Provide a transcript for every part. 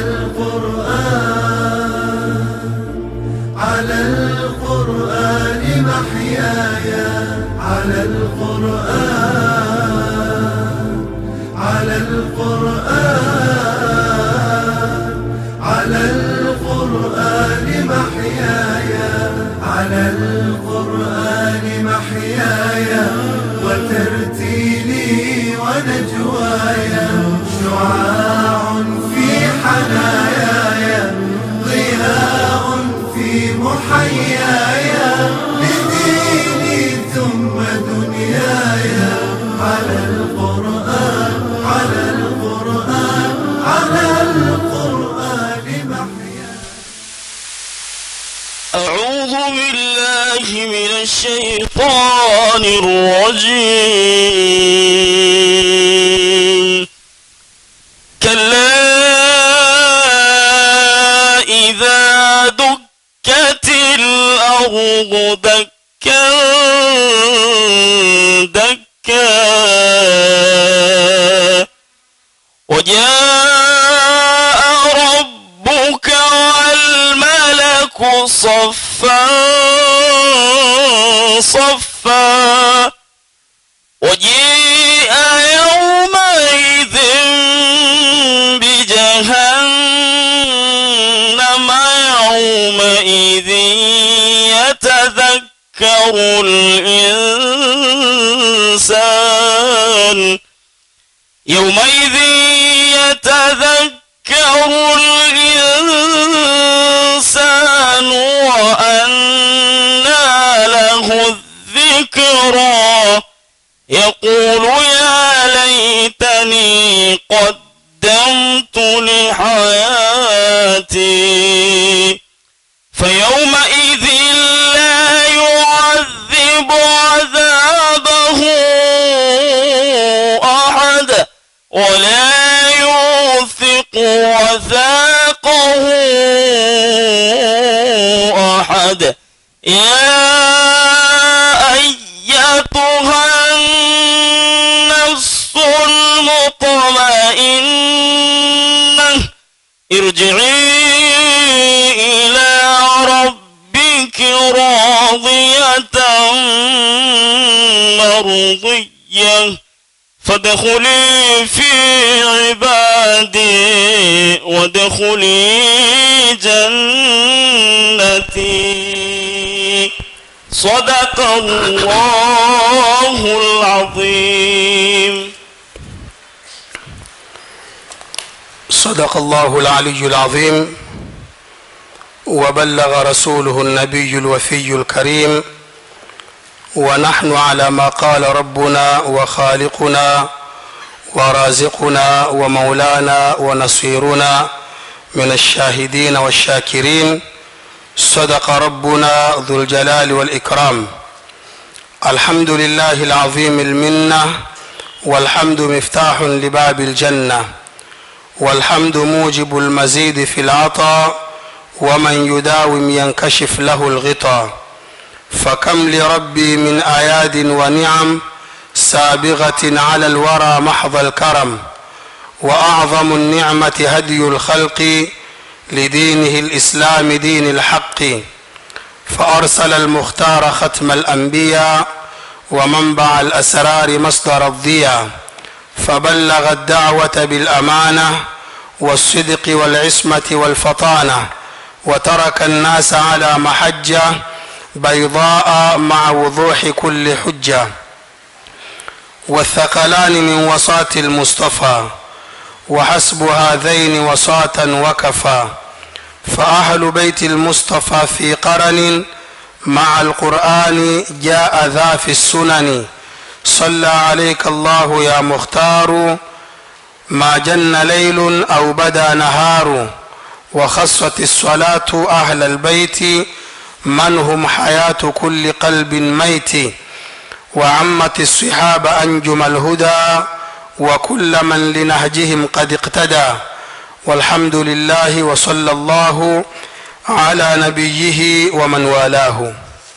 القرآن على القرآن محياي على القرآن على القرآن على القرآن محياي على القرآن محياي وترتيلي ونجواي شعاع في حناياي ضياء في محياي لديني ثم دنياي على القرآن على القرآن على القرآن محياي أعوذ بالله من الشيطان الرجيم كلا إذا دكت الأرض دكا دكا وجاء ربك والملك صفا صفا وجيء يومئذ بجهنم يومئذ يتذكر الإنسان يومئذ يتذكر الإنسان وأنى له الذكرى يقول يا ليتني قدمت لحياتي فيومئذ لا يعذب عذابه أحد ولا يوثق وثاقه أحد يا أيتها النفس المطمئنة ارجعي إلى ربك راضية مرضية فادخلي في عبادي وادخلي جنتي صدق الله العظيم صدق الله العلي العظيم وبلغ رسوله النبي الوفي الكريم ونحن على ما قال ربنا وخالقنا ورازقنا ومولانا ونصيرنا من الشاهدين والشاكرين صدق ربنا ذو الجلال والإكرام الحمد لله العظيم المنة والحمد مفتاح لباب الجنة والحمد موجب المزيد في العطاء ومن يداوم ينكشف له الغطاء فكم لربي من اياد ونعم سابغه على الورى محض الكرم واعظم النعمه هدي الخلق لدينه الاسلام دين الحق فارسل المختار ختم الانبياء ومنبع الاسرار مصدر الضياء فبلغ الدعوه بالامانه والصدق والعصمه والفطانه وترك الناس على محجه بيضاء مع وضوح كل حجه والثقلان من وصاة المصطفى وحسب هذين وصاة وكفى فأهل بيت المصطفى في قرن مع القرآن جاء ذا في السنن صلى عليك الله يا مختار ما جن ليل أو بدا نهار وخصت الصلاة أهل البيت من هم حياة كل قلب ميت وعمت الصحاب أنجم الهدى وكل من لنهجهم قد اقتدى والحمد لله وصلى الله على نبيه ومن والاه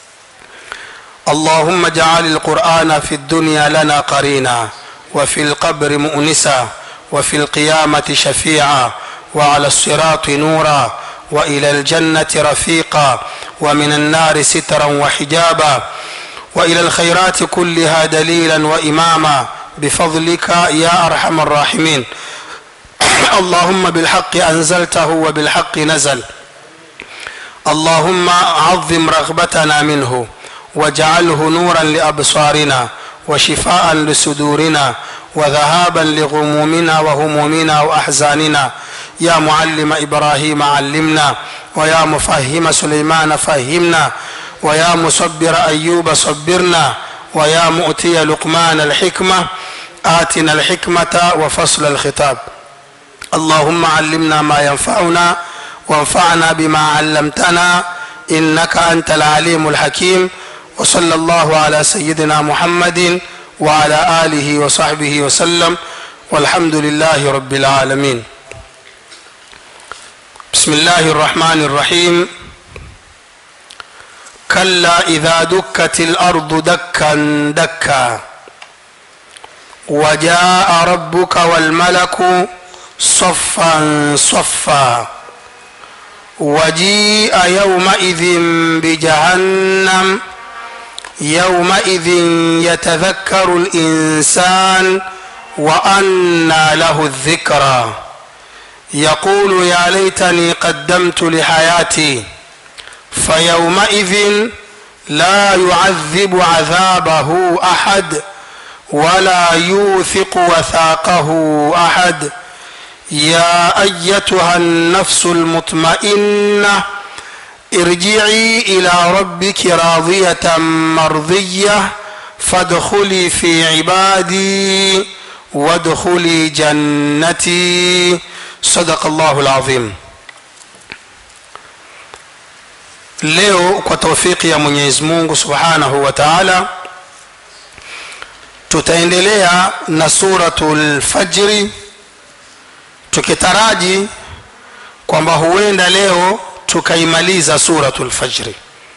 اللهم اجعل القرآن في الدنيا لنا قرينا وفي القبر مؤنسا وفي القيامة شفيعا وعلى الصراط نورا والى الجنه رفيقا ومن النار سترا وحجابا والى الخيرات كلها دليلا واماما بفضلك يا ارحم الراحمين اللهم بالحق انزلته وبالحق نزل اللهم عظم رغبتنا منه واجعله نورا لابصارنا وشفاء لصدورنا وذهابا لغمومنا وهمومنا واحزاننا يا معلم ابراهيم علمنا ويا مفهم سليمان فهمنا ويا مصبر ايوب صبرنا ويا مؤتي لقمان الحكمه اتنا الحكمه وفصل الخطاب اللهم علمنا ما ينفعنا وانفعنا بما علمتنا انك انت العليم الحكيم وصلى الله على سيدنا محمد وعلى اله وصحبه وسلم والحمد لله رب العالمين بسم الله الرحمن الرحيم كلا اذا دكت الارض دكا دكا وجاء ربك والملك صفا صفا وجيء يومئذ بجهنم يومئذ يتذكر الانسان وانى له الذكرى يقول يا ليتني قدمت لحياتي فيومئذ لا يعذب عذابه احد ولا يوثق وثاقه احد يا ايتها النفس المطمئنه ارجعي الى ربك راضيه مرضيه فادخلي في عبادي وادخلي جنتي صدق الله العظيم leo kwa taufiki ya mwenyezi mungu subhanahu wa taala tutaendelea na suratu lfajri tukitaraji kwamba huenda leo tukaimaliza suratu lfajri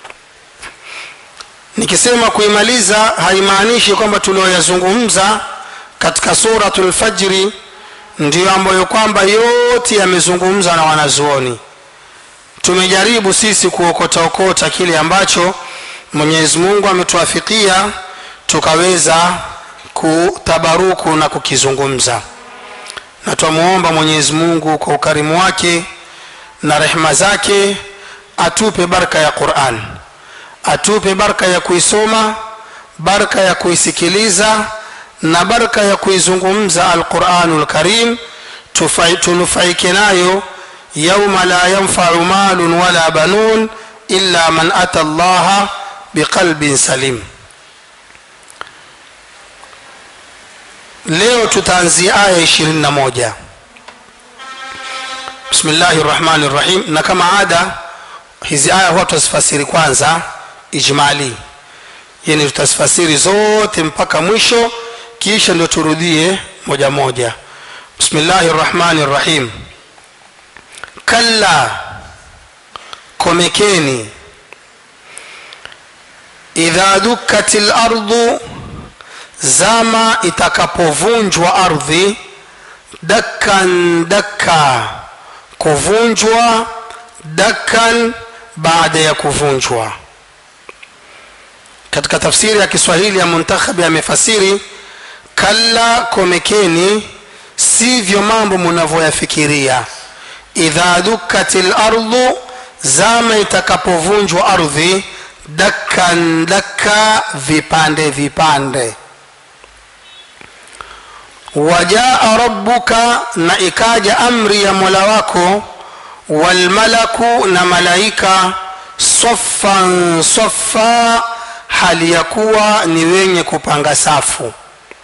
nikisema kuimaliza haimaanishi kwamba tulioyazungumza katika suratu lfajri ndiyo ambayo kwamba yote yamezungumzwa na wanazuoni tumejaribu sisi kuokotaokota kile ambacho mwenyezi mungu ametuafikia tukaweza kutabaruku na kukizungumza na twamwomba mwenyezi mungu kwa ukarimu wake na rehema zake atupe baraka ya quran atupe baraka ya kuisoma baraka ya kuisikiliza na baraka ya kuizungumza alquranu lkarim tunufaike nayo yauma la yanfau malun wala banun illa man ata llaha biqalbin salim leo tutaanzia aya 21 bismillahi rahmani rahim na kama ada hizi aya huwa tutazifasiri kwanza ijmali yani tutazifasiri zote mpaka mwisho kisha ndio turudie moja moja bismillahi rahmani rahim kalla komekeni idha dukkat lardu zama itakapovunjwa ardhi dakkan dakka kuvunjwa dakkan baada ya kuvunjwa katika tafsiri ya kiswahili ya muntakhabi amefasiri kalla komekeni sivyo mambo munavyoyafikiria idha dukkat lardu zama itakapovunjwa ardhi dakkan dakka vipande vipande wajaa rabbuka na ikaja amri ya mola wako walmalaku na malaika saffan saffa hali ya kuwa ni wenye kupanga safu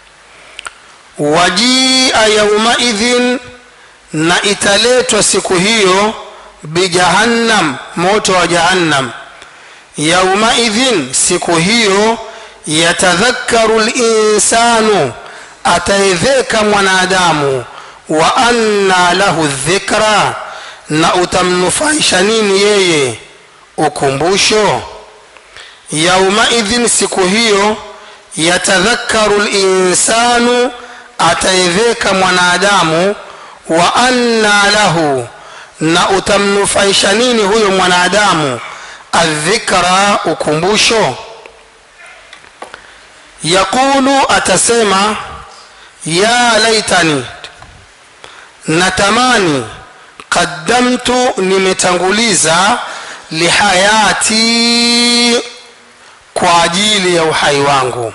wajia yaumaidhin na italetwa siku hiyo bijahannam moto wa jahannam yaumaidhin siku hiyo yatadhakaru linsanu ataedheka mwanadamu wa anna lahu dhikra na utamnufaisha nini yeye ukumbusho yaumaidhin siku hiyo yatadhakaru linsanu ataedheka mwanadamu wa anna lahu na utamnufaisha nini huyo mwanadamu adhikra ukumbusho yaqulu atasema ya laitani natamani qaddamtu nimetanguliza lihayati kwa ajili ya uhai wangu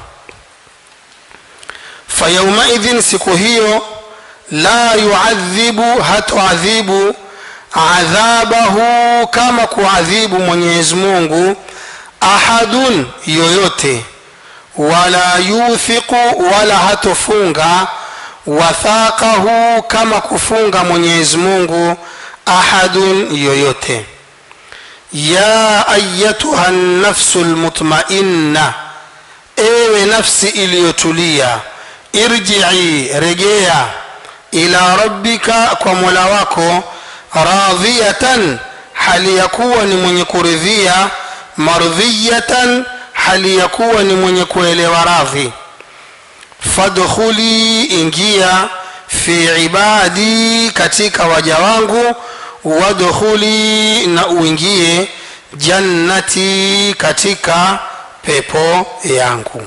fayaumaidhin siku hiyo la yuadhibu hatoadhibu adhabahu kama kuadhibu mwenyezi mungu ahadun yoyote wala yuthiqu wala hatofunga wathaqahu kama kufunga mwenyezi mungu ahadun yoyote ya ayatuha nafsu lmutmainna ewe nafsi iliyotulia irjii rejea ila rabbika kwa mola wako radhiyatan hali ya kuwa ni mwenye kuridhia mardhiyatan hali ya kuwa ni mwenye kuelewa radhi fadkhuli ingia fi ibadi katika waja wangu wadkhuli na uingie jannati katika pepo yangu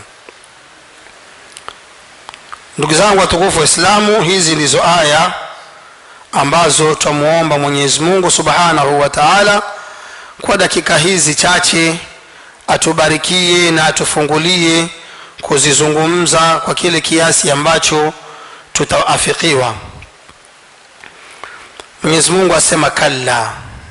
ndugu zangu watukufu waislamu hizi ndizo aya ambazo twamuomba mwenyezi mungu subhanahu wa taala kwa dakika hizi chache atubarikie na atufungulie kuzizungumza kwa kile kiasi ambacho tutaafikiwa mwenyezi mungu asema kalla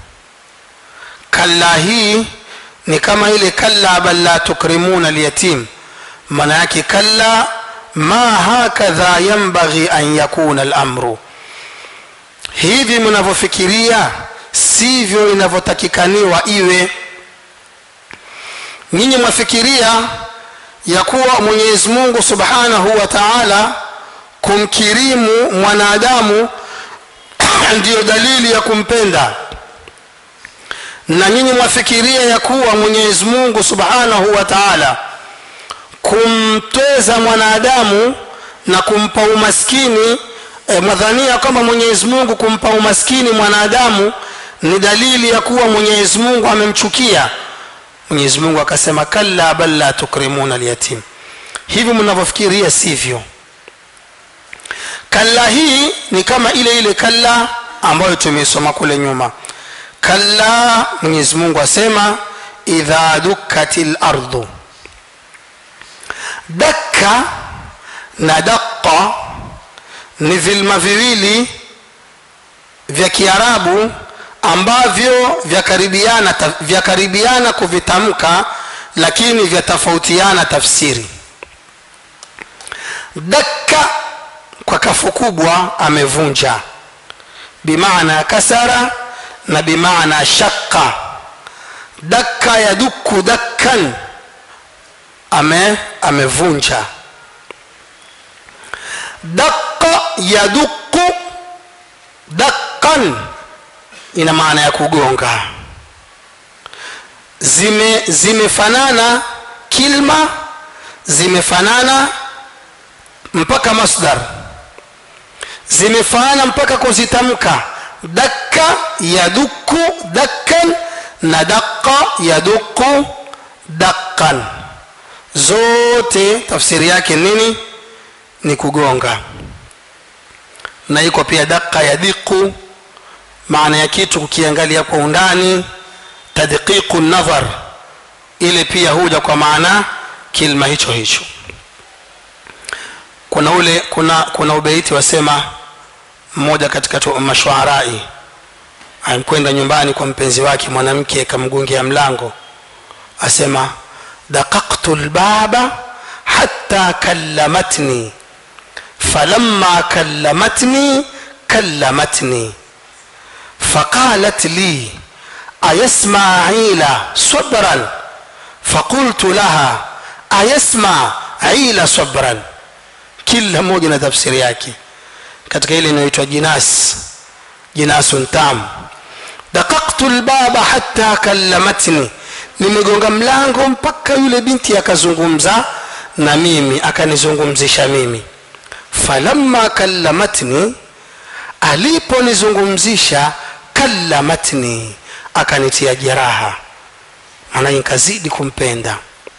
kalla hii ni kama ile kalla bal la tukrimuna lyatim maana yake kalla ma hakadha yambaghi an yakuna lamru hivi mnavyofikiria sivyo inavyotakikaniwa iwe nyinyi mwafikiria ya kuwa mwenyezi mungu subhanahu wa taala kumkirimu mwanadamu ndiyo dalili ya kumpenda na nyinyi mwafikiria ya kuwa mwenyezi mungu subhanahu wa taala kumtweza mwanadamu na kumpa umaskini e, mwadhania kwamba mwenyezi mungu kumpa umaskini mwanadamu ni dalili ya kuwa mwenyezi mungu amemchukia mwenyezi mungu akasema kalla bal la tukrimuna lyatim hivi mnavyofikiria sivyo kalla hii ni kama ile ile kalla ambayo tumeisoma kule nyuma kalla mwenyezi mungu asema idha dukkati lardhu dakka na daqa ni vilma viwili vya kiarabu ambavyo vyakaribiana vyakaribiana kuvitamka lakini vyatofautiana tafsiri dakka kwa kafu kubwa amevunja bimaana kasara na bimaana shakka dakka yaduku dakkan ame amevunja dakka yaduku dakkan ina maana ya kugonga zime zimefanana kilma zimefanana mpaka masdar zimefanana mpaka kuzitamka dakka yaduku dakkan na daqa yaduku dakkan zote tafsiri yake nini ni kugonga na iko pia daqa yadiku maana ya kitu kukiangalia kwa undani tadqiqu nadhar ile pia huja kwa maana kilma hicho hicho kuna ule kuna kuna ubeiti wasema mmoja katika mashuarai alikwenda nyumbani kwa mpenzi wake mwanamke akamgungia mlango asema daqaqtu lbaba hatta kallamatni falamma kallamatni kallamatni فقالت لي أيسمع عيلة صبرا فقلت لها أيسمع عيلة صبرا kila mmoja na tafsiri yake katika ile inayoitwa jinas jinasun tam dakaktu lbaba hatta kallamatni nimegonga mlango mpaka yule binti akazungumza na mimi akanizungumzisha mimi falamma kallamatni aliponizungumzisha kallamatni akanitia jeraha maana nikazidi kumpenda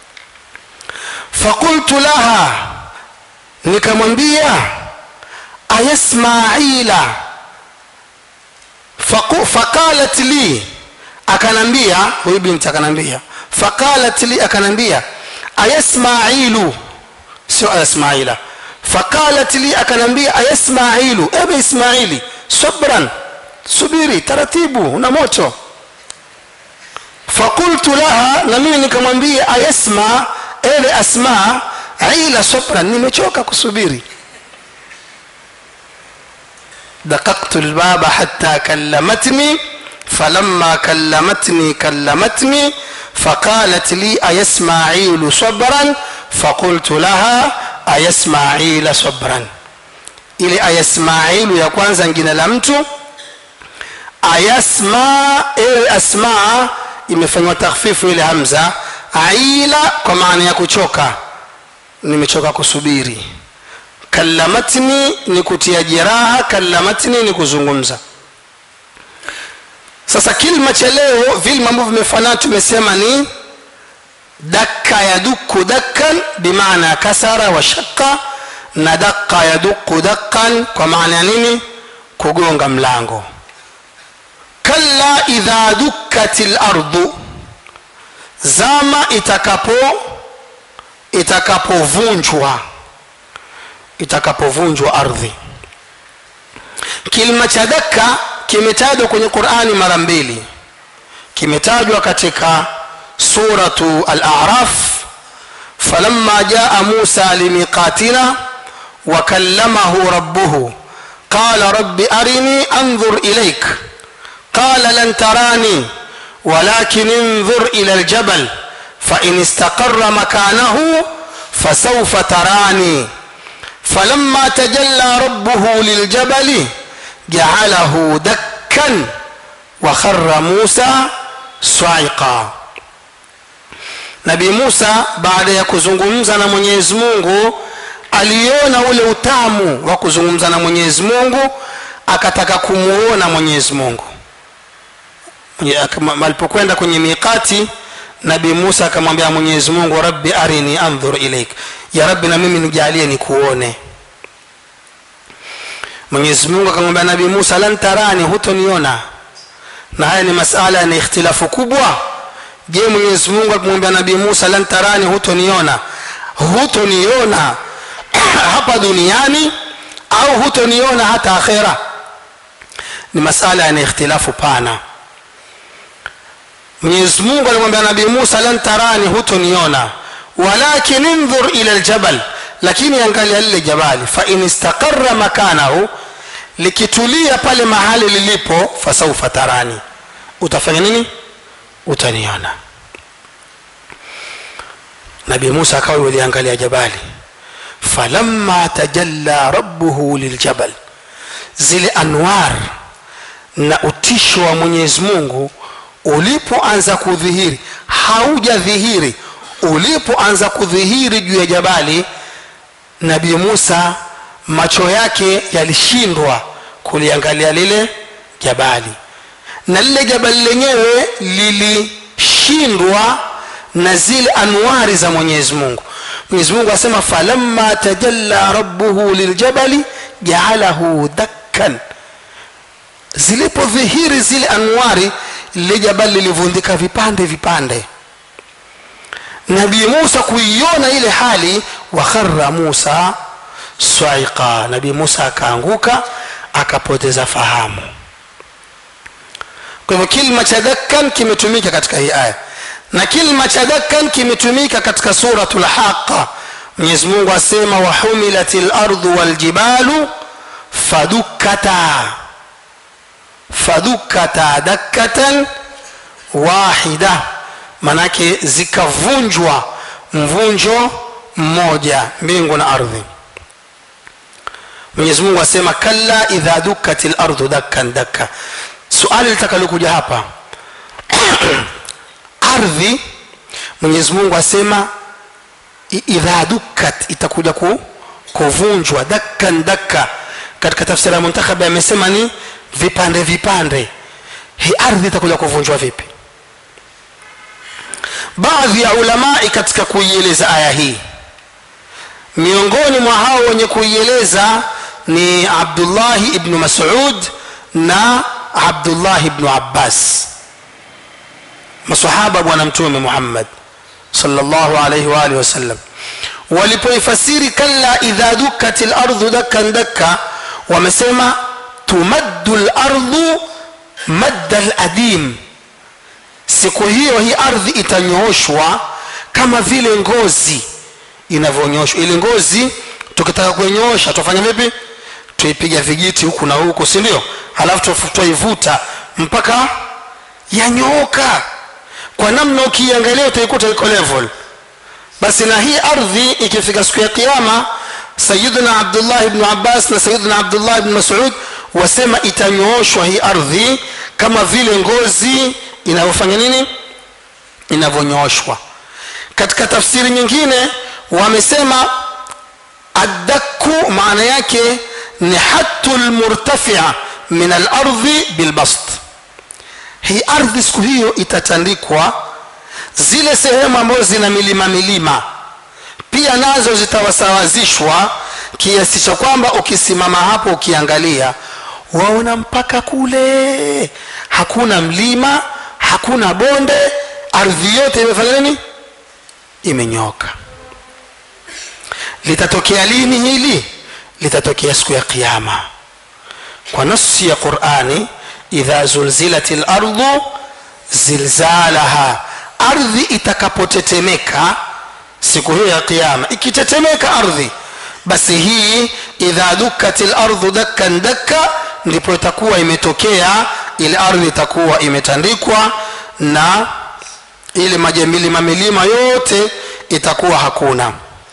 fakultu laha nikamwambia ayasmaila Faku- faqalat li akanambia huyu binti akanambia faqalat li akanambia ayasmailu sio ayasmaila faqalat li akanambia ayasmailu ebe ismaili sabran subiri taratibu una moto fakultu laha na mimi nikamwambia ayasma ele asma ila sabran nimechoka kusubiri دققت الباب حتى كلمتني فلما كلمتني كلمتني فقالت لي أيسماعيل صبرا فقلت لها أيسماعيل صبرا ili ayasmailu ya kwanza ngine la mtu ayasma ewe asma imefanywa takhfifu ile hamza aila kwa maana ya kuchoka nimechoka kusubiri kallamatni ni kutia jeraha kallamatni ni kuzungumza sasa kilma cha leo vilma ambavyo vimefanana tumesema ni dakka yaduku dakkan bimaana kasara wa shakka na dakka yaduku dakkan kwa maana ya nini kugonga mlango kalla idha dukkat lardu zama itakapo itakapovunjwa itakapovunjwa ardhi kilima cha dakka kimetajwa kwenye qurani mara mbili kimetajwa katika suratu al-a'raf falamma jaa musa limiqatina wakallamahu rabbuhu qala rabbi arini anzur ilaik qala lan tarani ولكن انظر إلى الجبل فإن استقر مكانه فسوف تراني فلما تجلى ربه للجبل جعله دكا وخر موسى صعقا nabii musa baada ya kuzungumza na mwenyezi mungu aliona ule utamu wa kuzungumza na mwenyezi mungu akataka kumuona mwenyezi mungu Mwenye- akama- alipokwenda kwenye miqati nabii musa akamwambia mwenyezi mungu rabbi arini andhur ilaik ya rabbi na mimi nijalie nikuone mwenyezi mungu akamwambia nabii musa lan tarani hutoniona na haya ni masala yana ikhtilafu kubwa je mwenyezi mungu akamwambia nabii musa lan tarani hutoniona hutoniona hapa duniani au hutoniona hata akhera ni masala yana ikhtilafu pana mwenyezi mungu alimwambia nabii musa lan tarani hutoniona walakin indhur ila ljabal lakini angalia lile jabali fain istaqara makanahu likitulia pale mahali lilipo fasaufa tarani utafanya nini utaniona nabii musa akawa yuliangalia jabali falamma tajalla rabbuhu liljabal zile anwar na utisho wa mwenyezi mungu ulipoanza kudhihiri haujadhihiri ulipoanza kudhihiri juu ya jabali nabii musa macho yake yalishindwa kuliangalia lile jabali na lile jabali lenyewe lilishindwa na zile anwari za mwenyezi mungu mwenyezi mungu asema falamma tajalla rabbuhu liljabali jaalahu dakkan zilipodhihiri zile anwari lile jabali lilivundika vipande vipande nabii musa kuiona ile hali wakhara musa swaiqa nabii musa akaanguka akapoteza fahamu kwa hivyo kilma cha dakkan kimetumika katika hii aya na kilma cha dakkan kimetumika katika suratu lhaqa mwenyezi mungu asema wahumilat lardhu waljibalu fadukkata fadukkata dakkatan wahida manake zikavunjwa mvunjo mmoja mbingu na ardhi mwenyezi mungu asema kalla idha dukkat lardhu dakkan dakka suali litakalokuja hapa ardhi mwenyezi mungu asema i- idha dukkat itakuja ku, kuvunjwa dakkan dakka katika tafsiri ya muntakhabi amesema ni vipande vipande hii ardhi itakuja kuvunjwa vipi baadhi ya ulamai katika kuieleza aya hii miongoni mwa hao wenye kuieleza ni abdullahi ibnu masud na abdullahi ibnu abbas masahaba bwana mtume muhammad sallallahu alaihi wa alihi wasallam walipoifasiri kalla idha dukkat lardhu dakkan dakka wamesema tumaddu lardhu madda ladim siku hiyo hii ardhi itanyooshwa kama vile ngozi inavyonyoshwa ili ngozi tukitaka kuinyoosha tufanya vipi tuipiga vijiti huku na huku si ndio halafu twaivuta mpaka yanyooka kwa namna ukiiangalia utaikuta iko level basi na hii ardhi ikifika siku ya kiama sayiduna abdullah ibnu abbas na sayiduna abdullah ibnu masud wasema itanyooshwa hii ardhi kama vile ngozi inavyofanya nini inavyonyooshwa katika tafsiri nyingine wamesema addaku maana yake ni hatu lmurtafia min alardhi bilbast hii ardhi siku hiyo itatandikwa zile sehemu ambazo zina milima milima pia nazo zitawasawazishwa kiasi cha kwamba ukisimama hapo ukiangalia waona mpaka kule hakuna mlima hakuna bonde ardhi yote imefanya nini imenyoka litatokea lini hili litatokea siku ya qiama kwa nasi ya qurani idha zulzilat lardhu zilzalaha ardhi itakapotetemeka siku hiyo ya qiama ikitetemeka ardhi basi hii idha dukkat lardhu dakkan dakka ndipo itakuwa imetokea ile ardhi itakuwa imetandikwa na ile majamilima milima yote itakuwa hakuna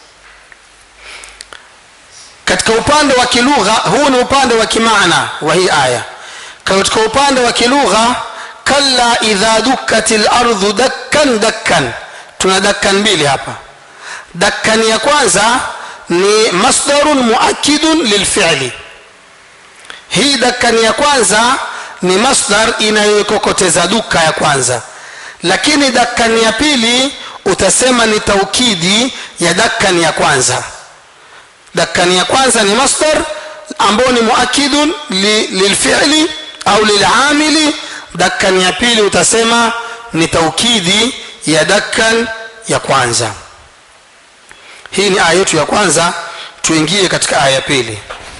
katika upande wa kilugha huu ni upande wa kimaana wa hii aya katika upande wa kilugha kalla idha dukkat lardhu dakkan dakkan tuna dakkan mbili hapa dakkan ya kwanza ni masdarun muakidun lilfili hii dakkan ya kwanza ni masdar inayoikokoteza duka ya kwanza lakini dakkan ya pili utasema ni taukidi ya dakkan ya kwanza dakkan ya kwanza ni masdar ambao ni muakidun li, lilfili au lilamili dakkan ya pili utasema ni taukidi ya dakkan ya kwanza hii ni aya yetu ya kwanza tuingie katika aya ya pili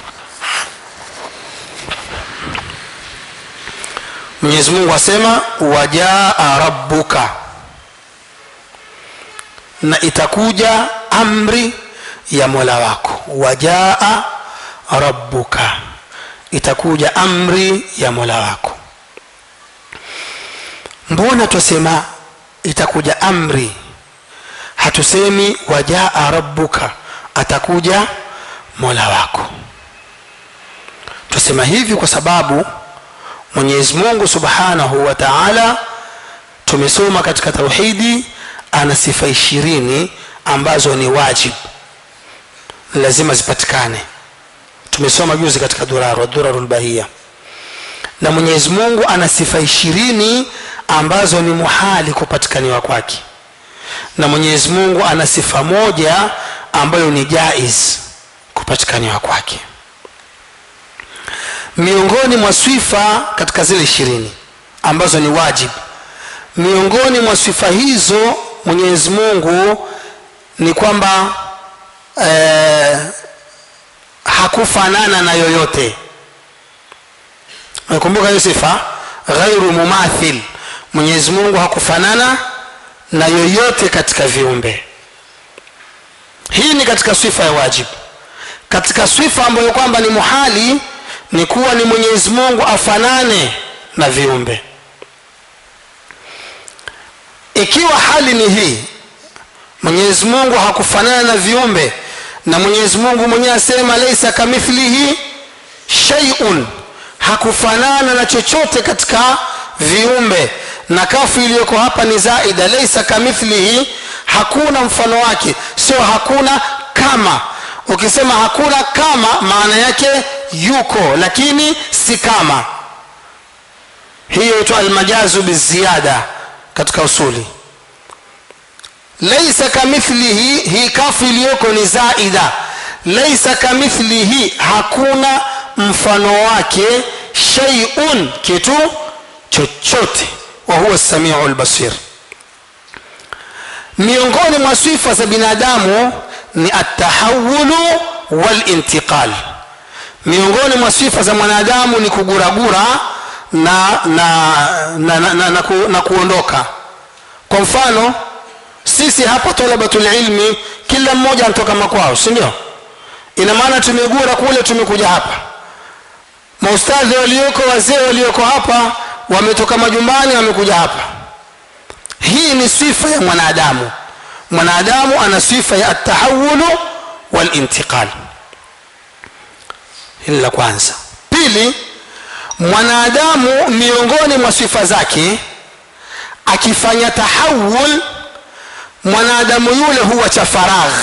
mwenyezi mungu asema wajaa rabbuka na itakuja amri ya mola wako wajaa rabbuka itakuja amri ya mola wako mbona twasema itakuja amri hatusemi wajaa rabbuka atakuja mola wako twasema hivi kwa sababu mwenyezi mungu subhanahu wa taala tumesoma katika tauhidi ana sifa ishirini ambazo ni wajib lazima zipatikane tumesoma juzi katika duraru duraru lbahia na mwenyezi mungu ana sifa ishirini ambazo ni muhali kupatikaniwa kwake na mwenyezi mungu ana sifa moja ambayo ni jaiz kupatikaniwa kwake miongoni mwa sifa katika zile ishirini ambazo ni wajib miongoni mwa sifa hizo mwenyezi mungu ni kwamba eh, hakufanana na yoyote nakumbuka hiyo sifa ghairu mumathil mwenyezi mungu hakufanana na yoyote katika viumbe hii ni katika sifa ya wajibu katika sifa ambayo kwamba ni muhali ni kuwa ni mwenyezi mungu afanane na viumbe ikiwa hali ni hii mwenyezi mungu hakufanana na viumbe na mwenyezi mungu mwenyewe asema laisa kamithlihi shaiun hakufanana na chochote katika viumbe na kafu iliyoko hapa ni zaida laisa kamithlihi hakuna mfano wake sio hakuna kama ukisema hakuna kama maana yake yuko lakini si kama hiyo itwa almajazu biziada katika usuli laisa kamithlihi hii kafu iliyoko ni zaida laisa kamithlihi hakuna mfano wake sheiun kitu chochote wa huwa samiu lbasir miongoni mwa sifa za binadamu ni atahawulu walintiqal miongoni mwa sifa za mwanadamu ni kuguragura na na na, na, na, na, ku, na kuondoka kwa mfano sisi hapa talabatul ilmi kila mmoja anatoka makwao si ndio ina maana tumegura kule tumekuja hapa maustadhi walioko wazee walioko hapa wametoka majumbani wamekuja hapa hii ni sifa ya mwanadamu mwanadamu ana sifa ya atahawulu walintiqal hili la kwanza pili mwanadamu miongoni mwa sifa zake akifanya tahawul mwanadamu yule huwa cha faragh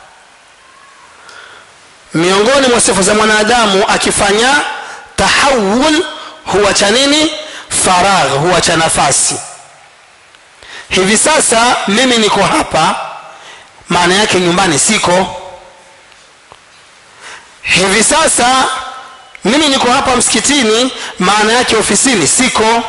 miongoni mwa sifa za mwanadamu akifanya tahawul huwa cha nini faragh huwa cha nafasi hivi sasa mimi niko hapa maana yake nyumbani siko hivi sasa mimi niko hapa msikitini maana yake ofisini siko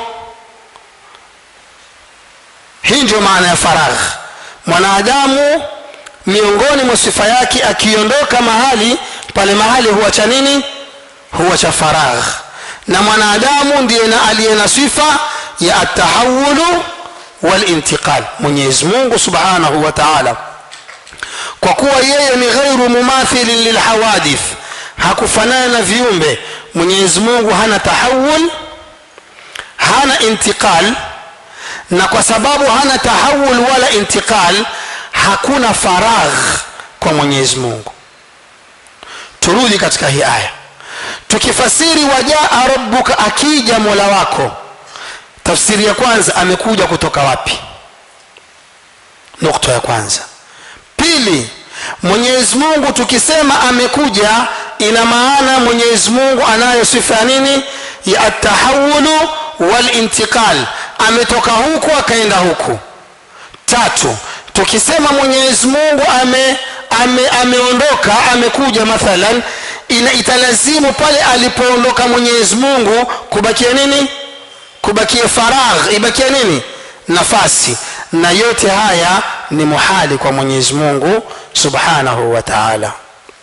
hii ndio maana ya faragh mwanadamu miongoni mwa sifa yake akiondoka mahali pale mahali huwa cha nini huwa cha faragh na mwanadamu ndiye na aliye na sifa ya atahawulu walintiqal mwenyezi mungu subhanahu wa taala kwa kuwa yeye ni ghairu mumathilin lilhawadith hakufanana na viumbe mwenyezi mungu hana tahawul hana intiqal na kwa sababu hana tahawul wala intiqal hakuna faragh kwa mwenyezi mungu turudi katika hii aya tukifasiri wajaa rabbuka akija mola wako tafsiri ya kwanza amekuja kutoka wapi nukta ya kwanza pili mwenyezi mungu tukisema amekuja ina maana mwenyezi mungu anayo sifa ya nini ya atahawulu walintiqal ametoka huku akaenda huku tatu tukisema mwenyezi mungu ame, ame, ameondoka amekuja mathalan ina italazimu pale alipoondoka mwenyezi mungu kubakia nini kubakia faragh ibakia nini nafasi na yote haya ni muhali kwa mwenyezi mungu subhanahu wa taala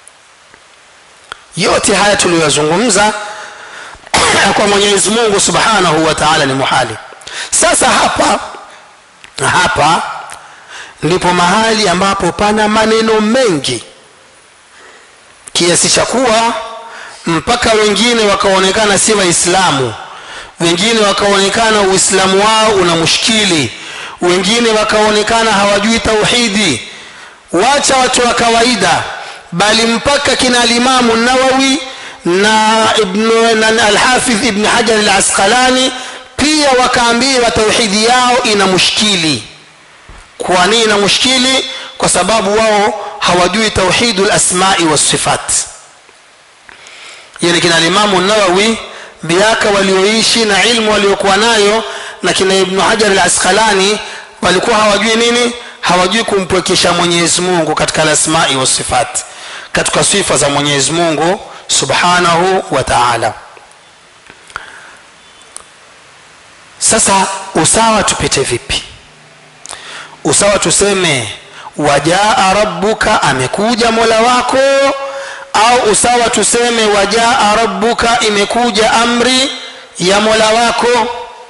yote haya tuliyozungumza kwa mwenyezi mungu subhanahu wa taala ni muhali sasa hapa hapa ndipo mahali ambapo pana maneno mengi kiasi cha kuwa mpaka wengine wakaonekana si waislamu wengine wakaonekana uislamu wao una mushkili wengine wakaonekana hawajui tauhidi wacha watu wa kawaida bali mpaka kina alimamu nawawi na, na alhafidh ibn hajar alasqalani pia wakaambiwa tauhidi yao ina mushkili kwa nini ina mushkili kwa sababu wao hawajui tauhidu lasmai wassifat yani kina alimamu nawawi miaka walioishi na ilmu waliokuwa nayo na kina ibnu hajar alasqalani walikuwa hawajui nini hawajui kumpwekesha mwenyezi mungu katika lasmai wasifat katika sifa za mwenyezi mungu subhanahu wa taala sasa usawa tupite vipi usawa tuseme wajaa rabbuka amekuja mola wako au usawa tuseme wajaa rabbuka imekuja amri ya mola wako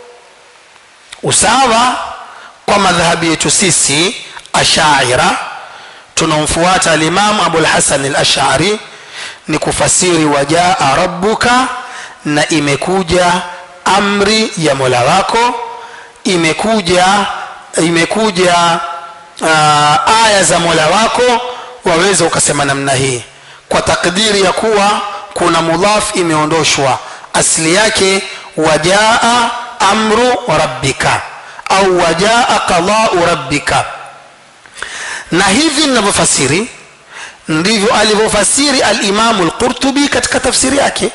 usawa kwa madhhabi yetu sisi ashaira tunaomfuata alimamu abulhasan alashari ni kufasiri wajaa rabbuka na imekuja amri ya mola wako imekuja imekuja uh, aya za mola wako waweza ukasema namna hii kwa takdiri ya kuwa kuna mudhaf imeondoshwa asili yake wajaa amru rabbika au wajaa qadau rabbika na hivi ninavyofasiri ndivyo alivyofasiri alimamu lqurtubi katika tafsiri yake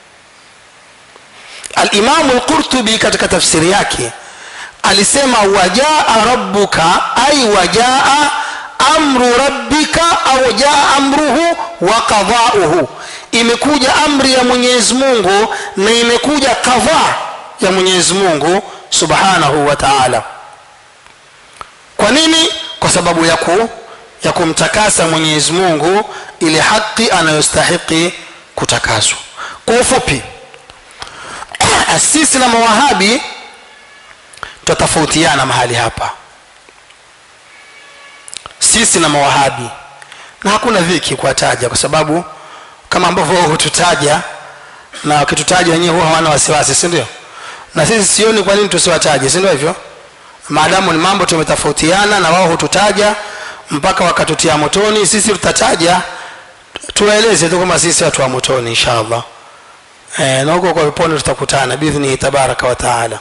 alimamu lqurtubi katika tafsiri yake alisema wajaa rabbuka ai wajaa amru rabbika au jaa amruhu wa qadauhu imekuja amri ya mwenyezi mungu na imekuja kadhaa ya mwenyezi mungu subhanahu wa taala kwa nini kwa sababu ya ku ya kumtakasa mwenyezi mungu ile haki anayostahiki kutakaswa kwa ufupi sisi na mawahabi tutatofautiana mahali hapa sisi na mawahabi na hakuna dhiki kuwataja kwa sababu kama ambavyo wao hututaja na wakitutaja wenyewe huwa hawana wasiwasi si ndio na sisi sioni kwa nini tusiwataje si ndio hivyo maadamu ni mambo tumetofautiana na wao hututaja mpaka wakatutia motoni sisi tutataja tuwaeleze tu kwamba sisi watu wa motoni insha allah e, na huko kwa peponi tutakutana biidhnihi tabaraka wa taala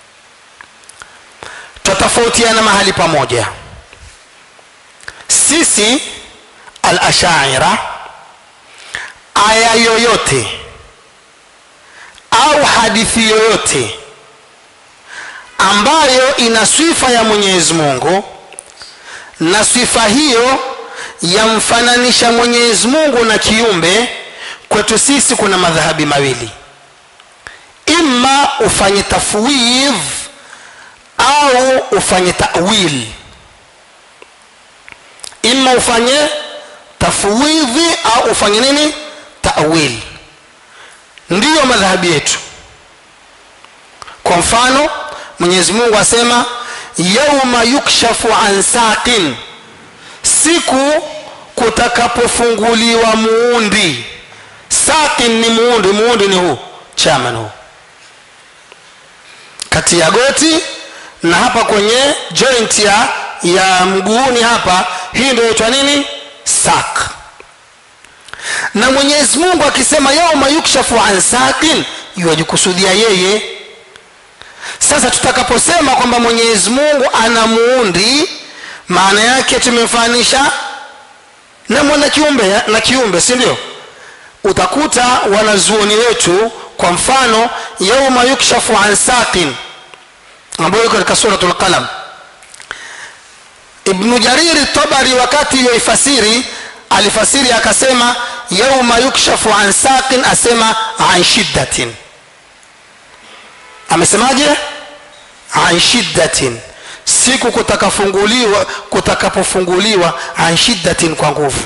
tutatofautiana mahali pamoja sisi al ashaira aya yoyote au hadithi yoyote ambayo ina sifa ya mwenyezi mungu na sifa hiyo yamfananisha mwenyezi mungu na kiumbe kwetu sisi kuna madhahabi mawili imma ufanye tafwidh au ufanye tawil imma ufanye tafwidhi au ufanye nini tawil ndiyo madhahabi yetu kwa mfano mwenyezi mungu asema yauma yukshafu an saqin siku kutakapofunguliwa muundi saqin ni muundi muundi ni huu chaman huu kati ya goti na hapa kwenye joint ya ya mguuni hapa hii ndio inaitwa nini sak na mwenyezi mungu akisema yauma yukshafu an saqin yuwajikusudia yeye sasa tutakaposema kwamba mwenyezi mungu ana muundi maana yake tumemfananisha na mwana kiumbe na kiumbe si ndio utakuta wanazuoni wetu kwa mfano yauma yukshafu an saqin ambayo iko katika suratul qalam ibnu jariri tabari wakati yoifasiri alifasiri akasema yauma yukshafu an saqin asema an shiddatin amesemaje an shiddatin siku kutakafunguliwa kutakapofunguliwa an shiddatin kwa nguvu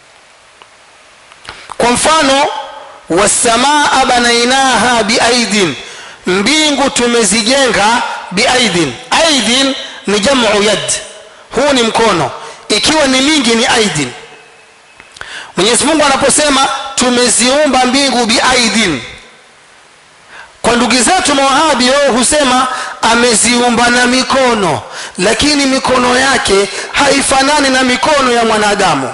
kwa mfano wasamaa banainaha biaidin mbingu tumezijenga biaidin aidin ni jamu yad huu ni mkono ikiwa ni mingi ni aidin mwenyezi mungu anaposema tumeziumba mbingu biaidin kwa ndugu zetu mawahabi wao husema ameziumba na mikono lakini mikono yake haifanani na mikono ya mwanadamu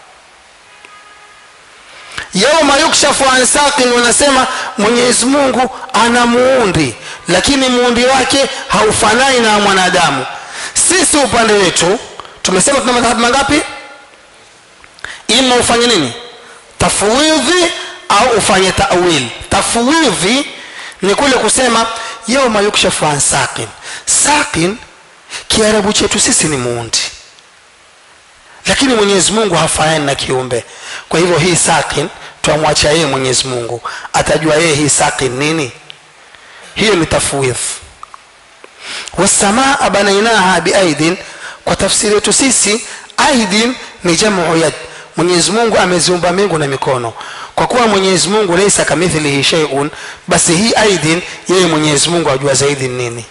yauma yukshafu an saqin wanasema mwenyezi mungu ana muundi lakini muundi wake haufanani na mwanadamu sisi upande wetu tumesema tuna madhahabu mangapi ima ufanye nini tafwidhi au ufanye tawil tafwidhi ni kule kusema yauma yukshafu an saqin saqin kiarabu chetu sisi ni muundi lakini mwenyezi mungu hafanani na kiumbe kwa hivyo hii saqin twamwacha yeye mwenyezi mungu atajua yeye hii saqin nini hiyo ni tafwidh wasamaa banainaha biaidin kwa tafsiri yetu sisi aidin ni jamu yad mwenyezi mungu ameziumba mbingu na mikono kwa kuwa mwenyezi mungu laisa kamithlihi sheiun basi hii aidin yeye mwenyezi mungu ajua zaidi nini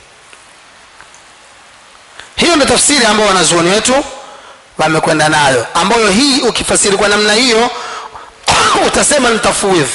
hiyo ndio tafsiri ambayo wanazuoni wetu wamekwenda nayo ambayo hii ukifasiri kwa namna hiyo utasema ni tafwidh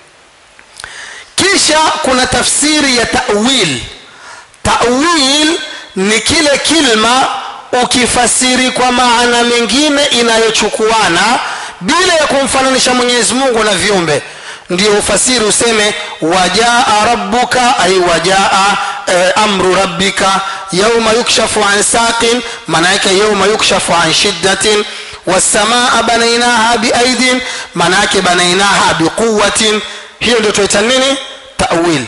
kisha kuna tafsiri ya tawil tawil ni kile kilma ukifasiri kwa maana mengine inayochukuana bila ya kumfananisha mwenyezi mungu na viumbe ndio ufasiri useme wajaa rabbuka ay wajaa eh, amru rabbika yauma yukshafu an saqin maana yake yauma yukshafu an shiddatin wasamaa banainaha biaidin maana yake banainaha biquwatin hiyo ndio tuita nini tawil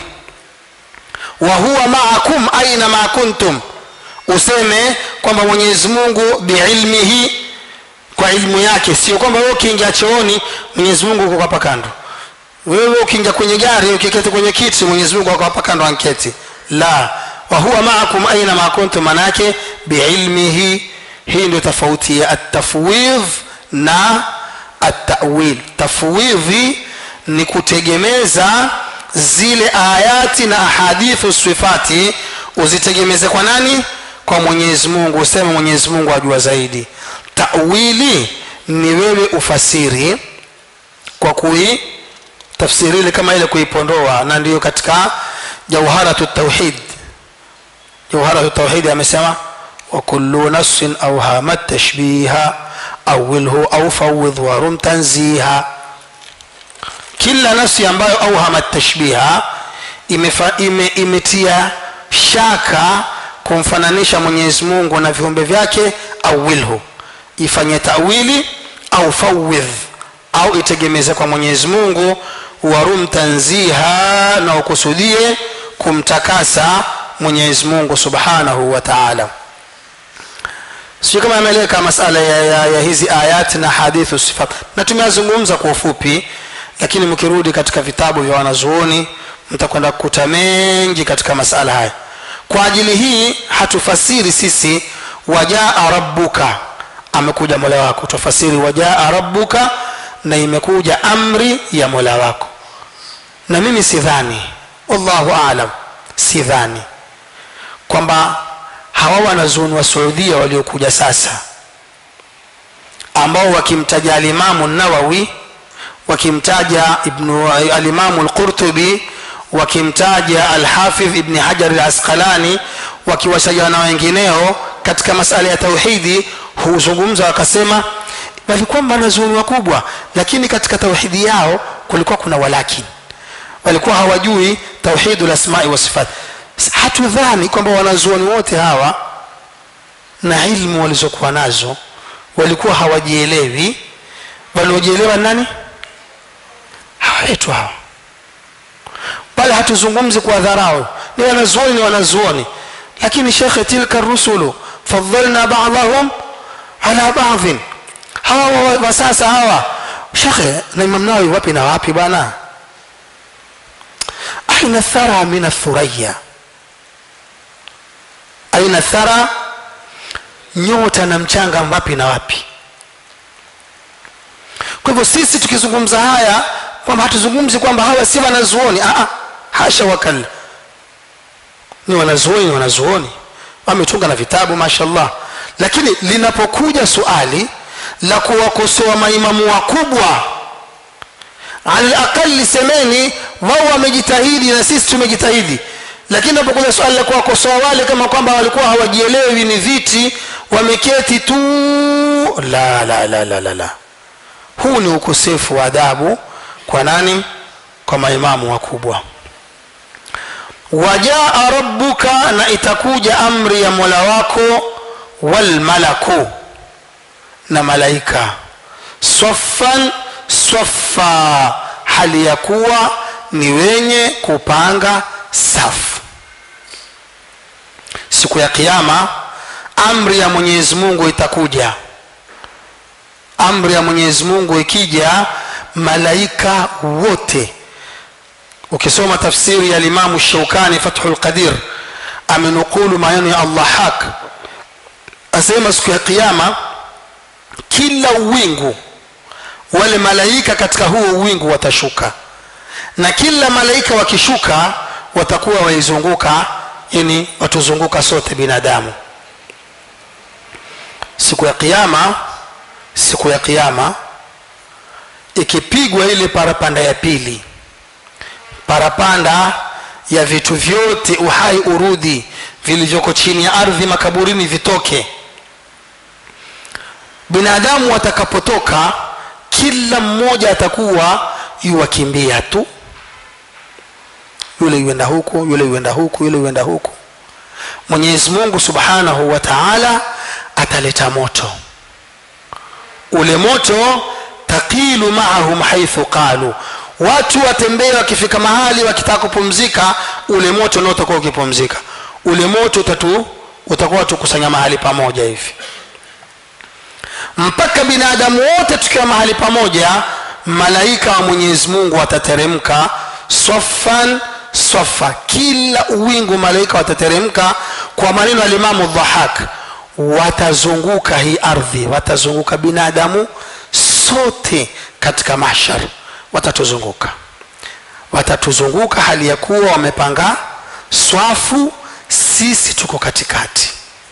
wa huwa maakum aina ma kuntum useme kwamba mwenyezi mungu biilmihi kwa ilmu yake sio kwamba wewe ukiingia chooni mwenyezi mungu uko hapa kando wewe ukiingia kwenye gari ukiketi kwenye kiti mwenyezi mungu ako hapa kando anketi la wa huwa maakum aina ma kuntum maana yake biilmihi hii ndio tofauti ya atafwidh na atawil tafwidhi ni kutegemeza zile ayati na ahadithu sifati uzitegemeze kwa nani kwa mwenyezi mungu useme mwenyezi mungu ajua zaidi tawili ni wewe ufasiri kwa kui tafsiri ile kama ile kuipondoa na ndiyo katika jauharatu tauhid jauharatu tauhid amesema وكل نص أوهام التشبيه أوله أو فوض ورم تنزيها kila nafsi ambayo auhama tashbiha imefa, ime, imetia shaka kumfananisha mwenyezi mungu na viumbe vyake awilhu ifanye tawili au fawidh au itegemeze kwa mwenyezi mungu warum tanziha na ukusudie kumtakasa mwenyezi mungu subhanahu wa taala sio kama ameeleka masala ya, ya, ya hizi ayati na hadithu sifat na tumeyazungumza kwa ufupi lakini mkirudi katika vitabu vya wanazuoni mtakwenda kukuta mengi katika masala haya kwa ajili hii hatufasiri sisi wajaa rabbuka amekuja mola wako tufasiri wajaa rabbuka na imekuja amri ya mola wako na mimi sidhani wallahu alam sidhani kwamba hawa wanazuoni wa saudia waliokuja sasa ambao wakimtaja alimamu nawawi wakimtaja ibnu alimamu lqurtubi wakimtaja alhafidh ibni hajar alasqalani wakiwataja na wengineo katika masala ya tauhidi huzungumza wakasema walikuwa wanazuoni wakubwa lakini katika tauhidi yao kulikuwa kuna walakin walikuwa hawajui tauhidu lasmai wasifat hatudhani kwamba wanazuoni wote hawa na ilmu walizokuwa nazo walikuwa hawajielewi waliojielewa nani hawa wetu hawa bali hatuzungumzi kwa dharau ni wanazuoni ni wanazuoni lakini shekhe tilka rusulu fadhalna badahum ala badhin hawa wa sasa hawa shekhe na imam nawawi wapi na wapi bwana aina thara min athuraya aina thara nyota na mchanga wapi na wapi kwa hivyo sisi tukizungumza haya kwamba hatuzungumzi kwamba hawa si wanazuoni Aa, hasha wakalla ni wanazuoni ni wanazuoni wametunga na vitabu mashallah lakini linapokuja suali la kuwakosoa maimamu wakubwa alaqali semeni wao wamejitahidi na sisi tumejitahidi lakini napokuja swali la kuwakosoa wale kama kwamba walikuwa hawajielewi ni viti wameketi tu la la la la la, la. huu ni ukosefu wa adabu kwa nani kwa maimamu wakubwa wajaa rabbuka na itakuja amri ya mola wako walmalaku na malaika swaffan swaffa hali ya kuwa ni wenye kupanga safu siku ya kiama amri ya mwenyezi mungu itakuja amri ya mwenyezi mungu ikija malaika wote ukisoma tafsiri ya limamu shaukani fathu lqadir amenukulu maneno ya allah haq asema siku ya kiama kila uwingu wale malaika katika huo uwingu watashuka na kila malaika wakishuka watakuwa waizunguka yani watuzunguka sote binadamu siku ya kiama siku ya kiama ikipigwa ile parapanda ya pili parapanda ya vitu vyote uhai urudhi vilivyoko chini ya ardhi makaburini vitoke binadamu watakapotoka kila mmoja atakuwa yuwakimbia tu yule yuenda huku yule yuenda huku yule yuenda huku mwenyezi mungu subhanahu wa taala ataleta moto ule moto taqilu maahum haithu qalu watu watembee wakifika mahali wakitaka kupumzika ule moto nao utakuwa ukipumzika ule moto utatu utakuwa tukusanya mahali pamoja hivi mpaka binadamu wote tukiwa mahali pamoja malaika wa mwenyezi mungu watateremka swafan swafa kila uwingu malaika watateremka kwa maneno ya limamu dhahak watazunguka hii ardhi watazunguka binadamu sote katika mahshar watatuzunguka watatuzunguka hali ya kuwa wamepanga swafu sisi tuko katikati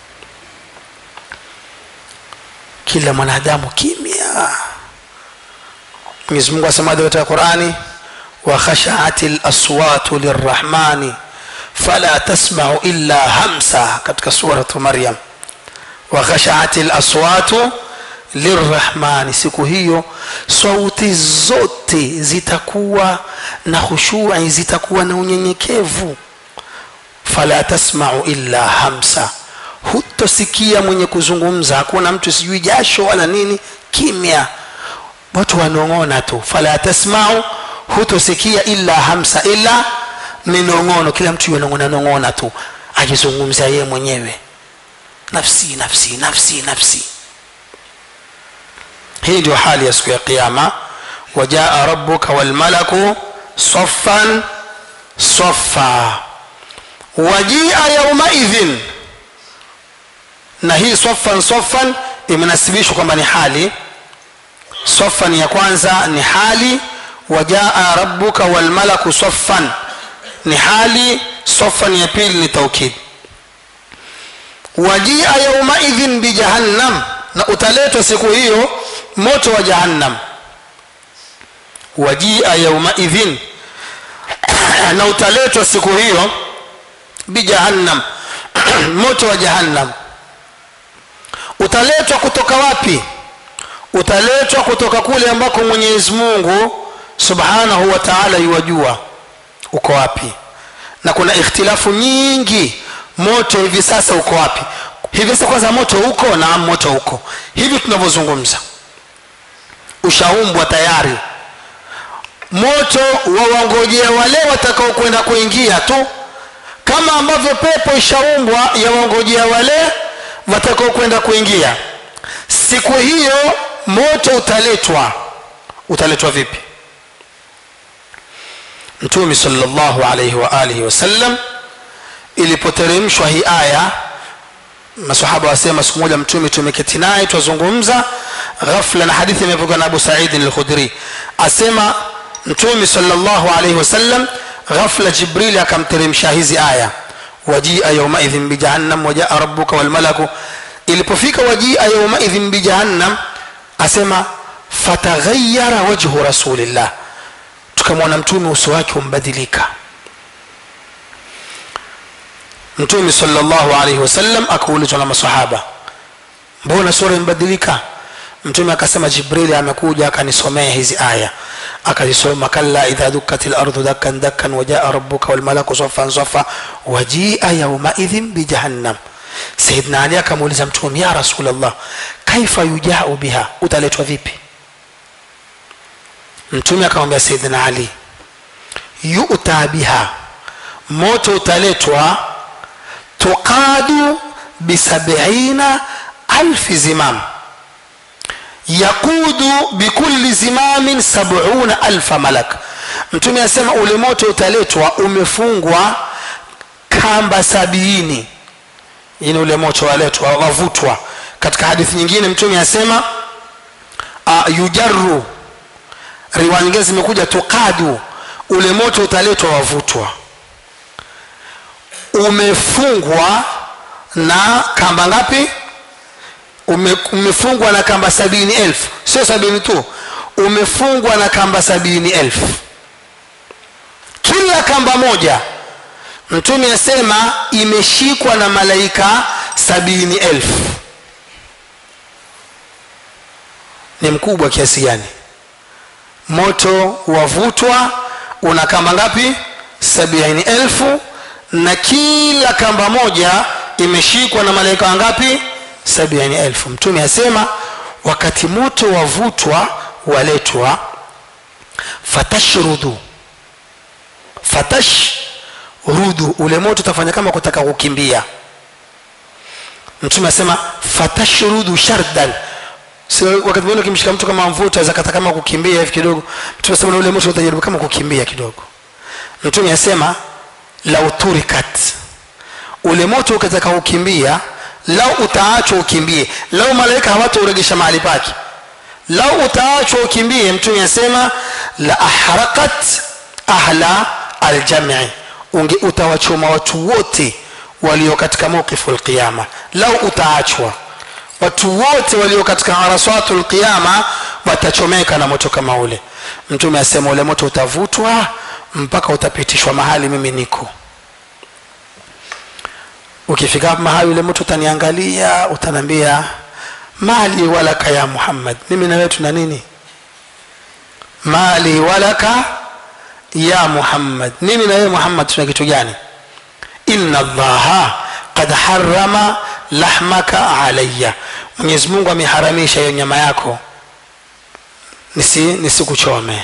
kila mwanadamu kimya mwenyezi mungu asemaje katika qurani wakhashaat laswatu lirrahmani fala tasmau illa hamsa katika suratu maryam wakhashaat laswatu lirrahmani siku hiyo sauti zote zitakuwa na khushui zitakuwa na unyenyekevu fala tasmau illa hamsa hutosikia mwenye kuzungumza hakuna mtu sijui jasho wala nini kimya watu wanong'ona tu fala tasmau hutosikia illa hamsa illa minong'ono kila mtu yanong'ona nong'ona tu akizungumza yeye mwenyewe nafsi nafsi nafsi nafsi hii ndio hali ya siku ya qiama wajaa rabbuka walmalaku saffan saffa wajia yaumaidhin na hii saffan saffan imenasibishwa kwamba ni hali saffan ya kwanza ni hali wajaa rabbuka walmalaku saffan ni hali saffan ya pili ni taukid wajia yaumaidhin bijahannam na utaletwa siku hiyo moto wa jahannam wajia yaumaidhin na utaletwa siku hiyo bijahannam moto wa jahannam utaletwa kutoka wapi utaletwa kutoka kule ambako mwenyezi mungu subhanahu wa taala yuwajua uko wapi na kuna ikhtilafu nyingi moto hivi sasa uko wapi hivi sasa kwanza moto uko na moto uko hivi tunavyozungumza ushaumbwa tayari moto wawangojea wale watakaokwenda kuingia tu kama ambavyo pepo ishaumbwa yawangojea wale watakaokwenda kuingia siku hiyo moto utaletwa utaletwa vipi mtume salllahu alaihi wa alihi wasallam ilipoteremshwa hii aya masahaba wasema siku moja mtume tumeketi naye twazungumza ghafla na hadithi imepokewa na abu saidin lkhudri asema mtume salllahu alaihi wasallam ghafla jibrili akamteremsha hizi aya wajia yaumaidhin bijahannam wajaa rabuka walmalaku ilipofika wajia yaumaidhin bijahannam asema fataghayara wajhu rasulillah tukamwona mtume uso wake umbadilika mtume salllahu alaihi wasallam akaulizwa na masahaba mbona sura imbadilika mtume akasema jibrili amekuja akanisomea hizi aya akazisoma kalla idha dukkat lardhu dakkan dakkan wajaa rabuka walmalaku safan safa wajia yaumaidhin bijahannam sayidna ali akamuuliza mtume ya rasulllah kaifa yujau biha utaletwa vipi mtume akamwambia sayidina ali yuta biha moto utaletwa tuqadu bisabiina alfi zimam yaqudu bikulli zimamin sabuna alfa malak mtume asema ule moto utaletwa umefungwa kamba sabiini ini ule moto waletwa wavutwa katika hadithi nyingine mtume asema uh, yujaru riwaya nyingine zimekuja tuqadu ule moto utaletwa wavutwa umefungwa na kamba ngapi Ume, umefungwa na kamba sabini elfu sio sabini tu umefungwa na kamba sabini elfu kila kamba moja mtume asema imeshikwa na malaika sabini elfu ni mkubwa kiasi gani moto wavutwa una kamba ngapi sabini elfu na kila kamba moja imeshikwa na malaika wangapi sabini elfu mtume asema wakati moto wavutwa waletwa fatashrudu fatashrudu ule moto utafanya kama kutaka kukimbia mtume asema fatashrudu shardan si wakati mwingine ukimshika mtu kama mvuto zakata kama kukimbia hivi kidogo mtume asema na ule moto utajaribu kama kukimbia kidogo mtume asema lau turikat ule moto ukataka kukimbia lau utaachwa ukimbie lau malaika hawatauregesha mahali pake lau utaachwa ukimbie mtume asema la ahraqat ahla aljamii unge utawachoma watu wote walio katika mawqifu lqiyama lau utaachwa watu wote walio katika araswatu lqiyama watachomeka na moto kama ule mtume asema ule moto utavutwa mpaka utapitishwa mahali mimi niko ukifika mahali ule moto utaniangalia utaniambia mali walaka ya muhammad mimi na wewe tuna nini mali walaka ya muhammad mimi na wewe muhammad tuna kitu gani inna allaha qad harama lahmaka alayya mwenyezi mungu ameharamisha hiyo nyama yako nisi nisikuchome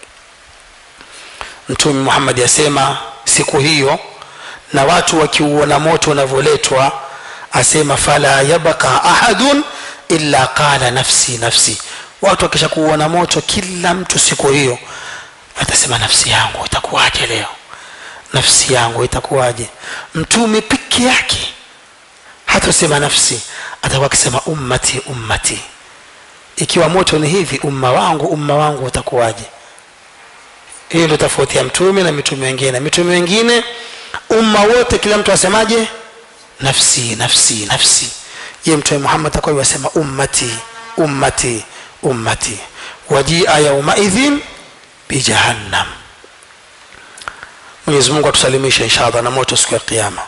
mtume muhammadi asema siku hiyo na watu wakiuona moto unavyoletwa asema fala yabqa ahadun illa qala nafsi nafsi watu wakisha kuuona moto kila mtu siku hiyo atasema nafsi yangu itakuwaje leo nafsi yangu itakuwaje mtume peke yake hatasema nafsi atakuwa akisema ummati ummati ikiwa moto ni hivi umma wangu umma wangu utakuwaje hiyo ndio tofauti ya mtume na mitume wengine mitume wengine umma wote kila mtu asemaje nafsi nafsi nafsi ye mtume muhammad atakuwa yasema ummati ummati ummati wajia yaumaidhin bijahannam mwenyezi mungu atusalimishe inshallah na moto siku ya kiama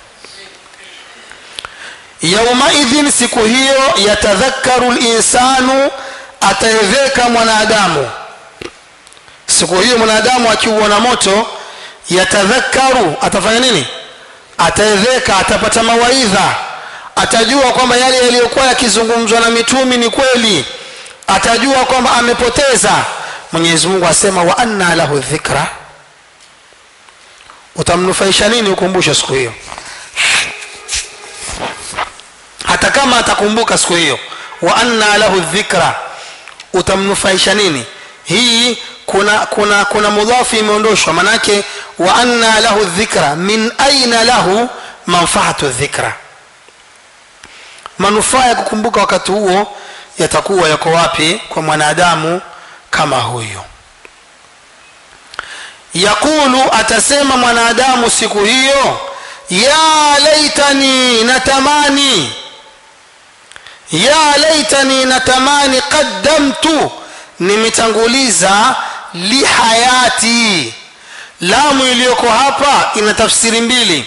yaumaidhin siku hiyo yatadhakaru linsanu ataedheka mwanadamu siku hiyo mwanadamu akiuona moto yatadhakaru atafanya nini ataedheka atapata mawaidha atajua kwamba yale yaliyokuwa yakizungumzwa na mitumi ni kweli atajua kwamba amepoteza mwenyezi mungu asema wa anna lahu dhikra utamnufaisha nini ukumbusho siku hiyo hata kama atakumbuka siku hiyo wa anna lahu dhikra utamnufaisha nini hii kuna kuna kuna mudhafu imeondoshwa manake wa anna lahu dhikra min aina lahu manfaatu dhikra manufaa ya kukumbuka wakati huo yatakuwa yako wapi kwa mwanadamu kama huyo yaqulu atasema mwanadamu siku hiyo ya laitani natamani ya laitani natamani qaddamtu nimetanguliza lihayati lamu iliyoko hapa ina tafsiri mbili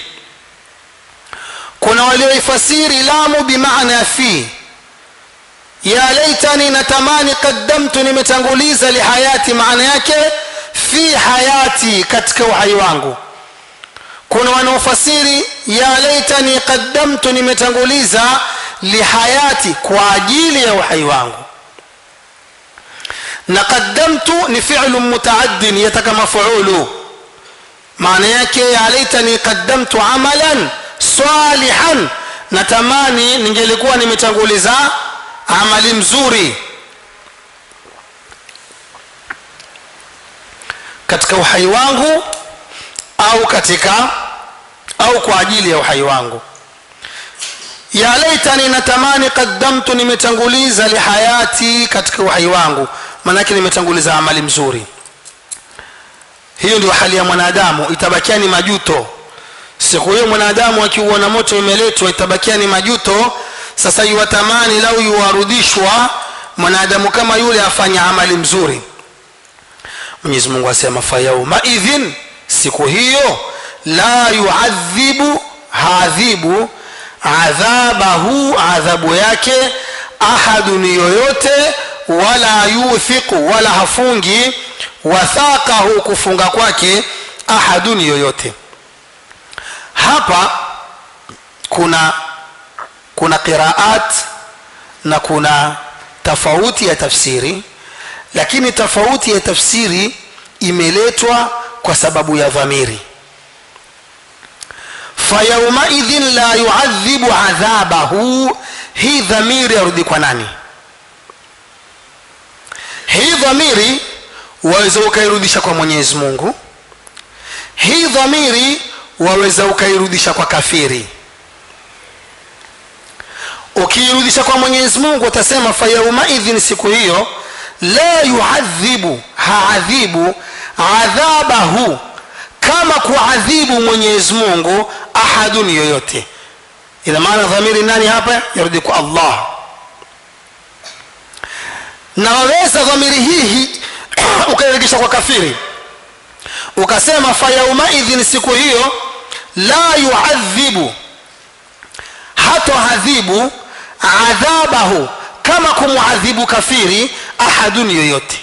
kuna walioifasiri lamu bimaana fi ya laitani natamani qaddamtu nimetanguliza lihayati maana yake fi hayati katika uhai wangu kuna wanaofasiri ya laitani qaddamtu nimetanguliza lihayati kwa ajili ya uhai wangu na qaddamtu ni fi'lu mutaaddin yataka mafuulu maana yake ya laitani qaddamtu amalan salihan natamani ningelikuwa nimetanguliza amali mzuri katika uhai wangu au katika au kwa ajili ya uhai wangu ya laitani natamani qaddamtu nimetanguliza lihayati katika uhai wangu maanake nimetanguliza amali mzuri hiyo ndio hali ya mwanadamu itabakia ni majuto siku hiyo mwanadamu akiuona moto umeletwa itabakia ni majuto sasa yuwatamani lau yuwarudishwa mwanadamu kama yule afanya amali mzuri mwenyezi mungu asema fayaumaidhin siku hiyo la yuadhibu haadhibu adhabahu adhabu yake ahadun yoyote wala yuthiqu wala hafungi wathaqahu kufunga kwake ahadun yoyote hapa kuna kuna qiraat na kuna tofauti ya tafsiri lakini tofauti ya tafsiri imeletwa kwa sababu ya dhamiri fayaumaidhin la yuadhibu adhabahu hii dhamiri yarudi kwa nani hii dhamiri waweza ukairudisha kwa mwenyezi mungu hii dhamiri waweza ukairudisha kwa kafiri ukiirudisha kwa mwenyezi mungu utasema fayaumaidhin siku hiyo la yuadhibu haadhibu adhabahu kama kuadhibu mwenyezi mungu ahadun yoyote ina maana dhamiri nani hapa yarudi kwa allah na waweza dhamiri hii ukairegesha kwa kafiri ukasema fayaumaidhin siku hiyo la yuadhibu hatoadhibu adhabahu kama kumwadhibu kafiri ahadun yoyote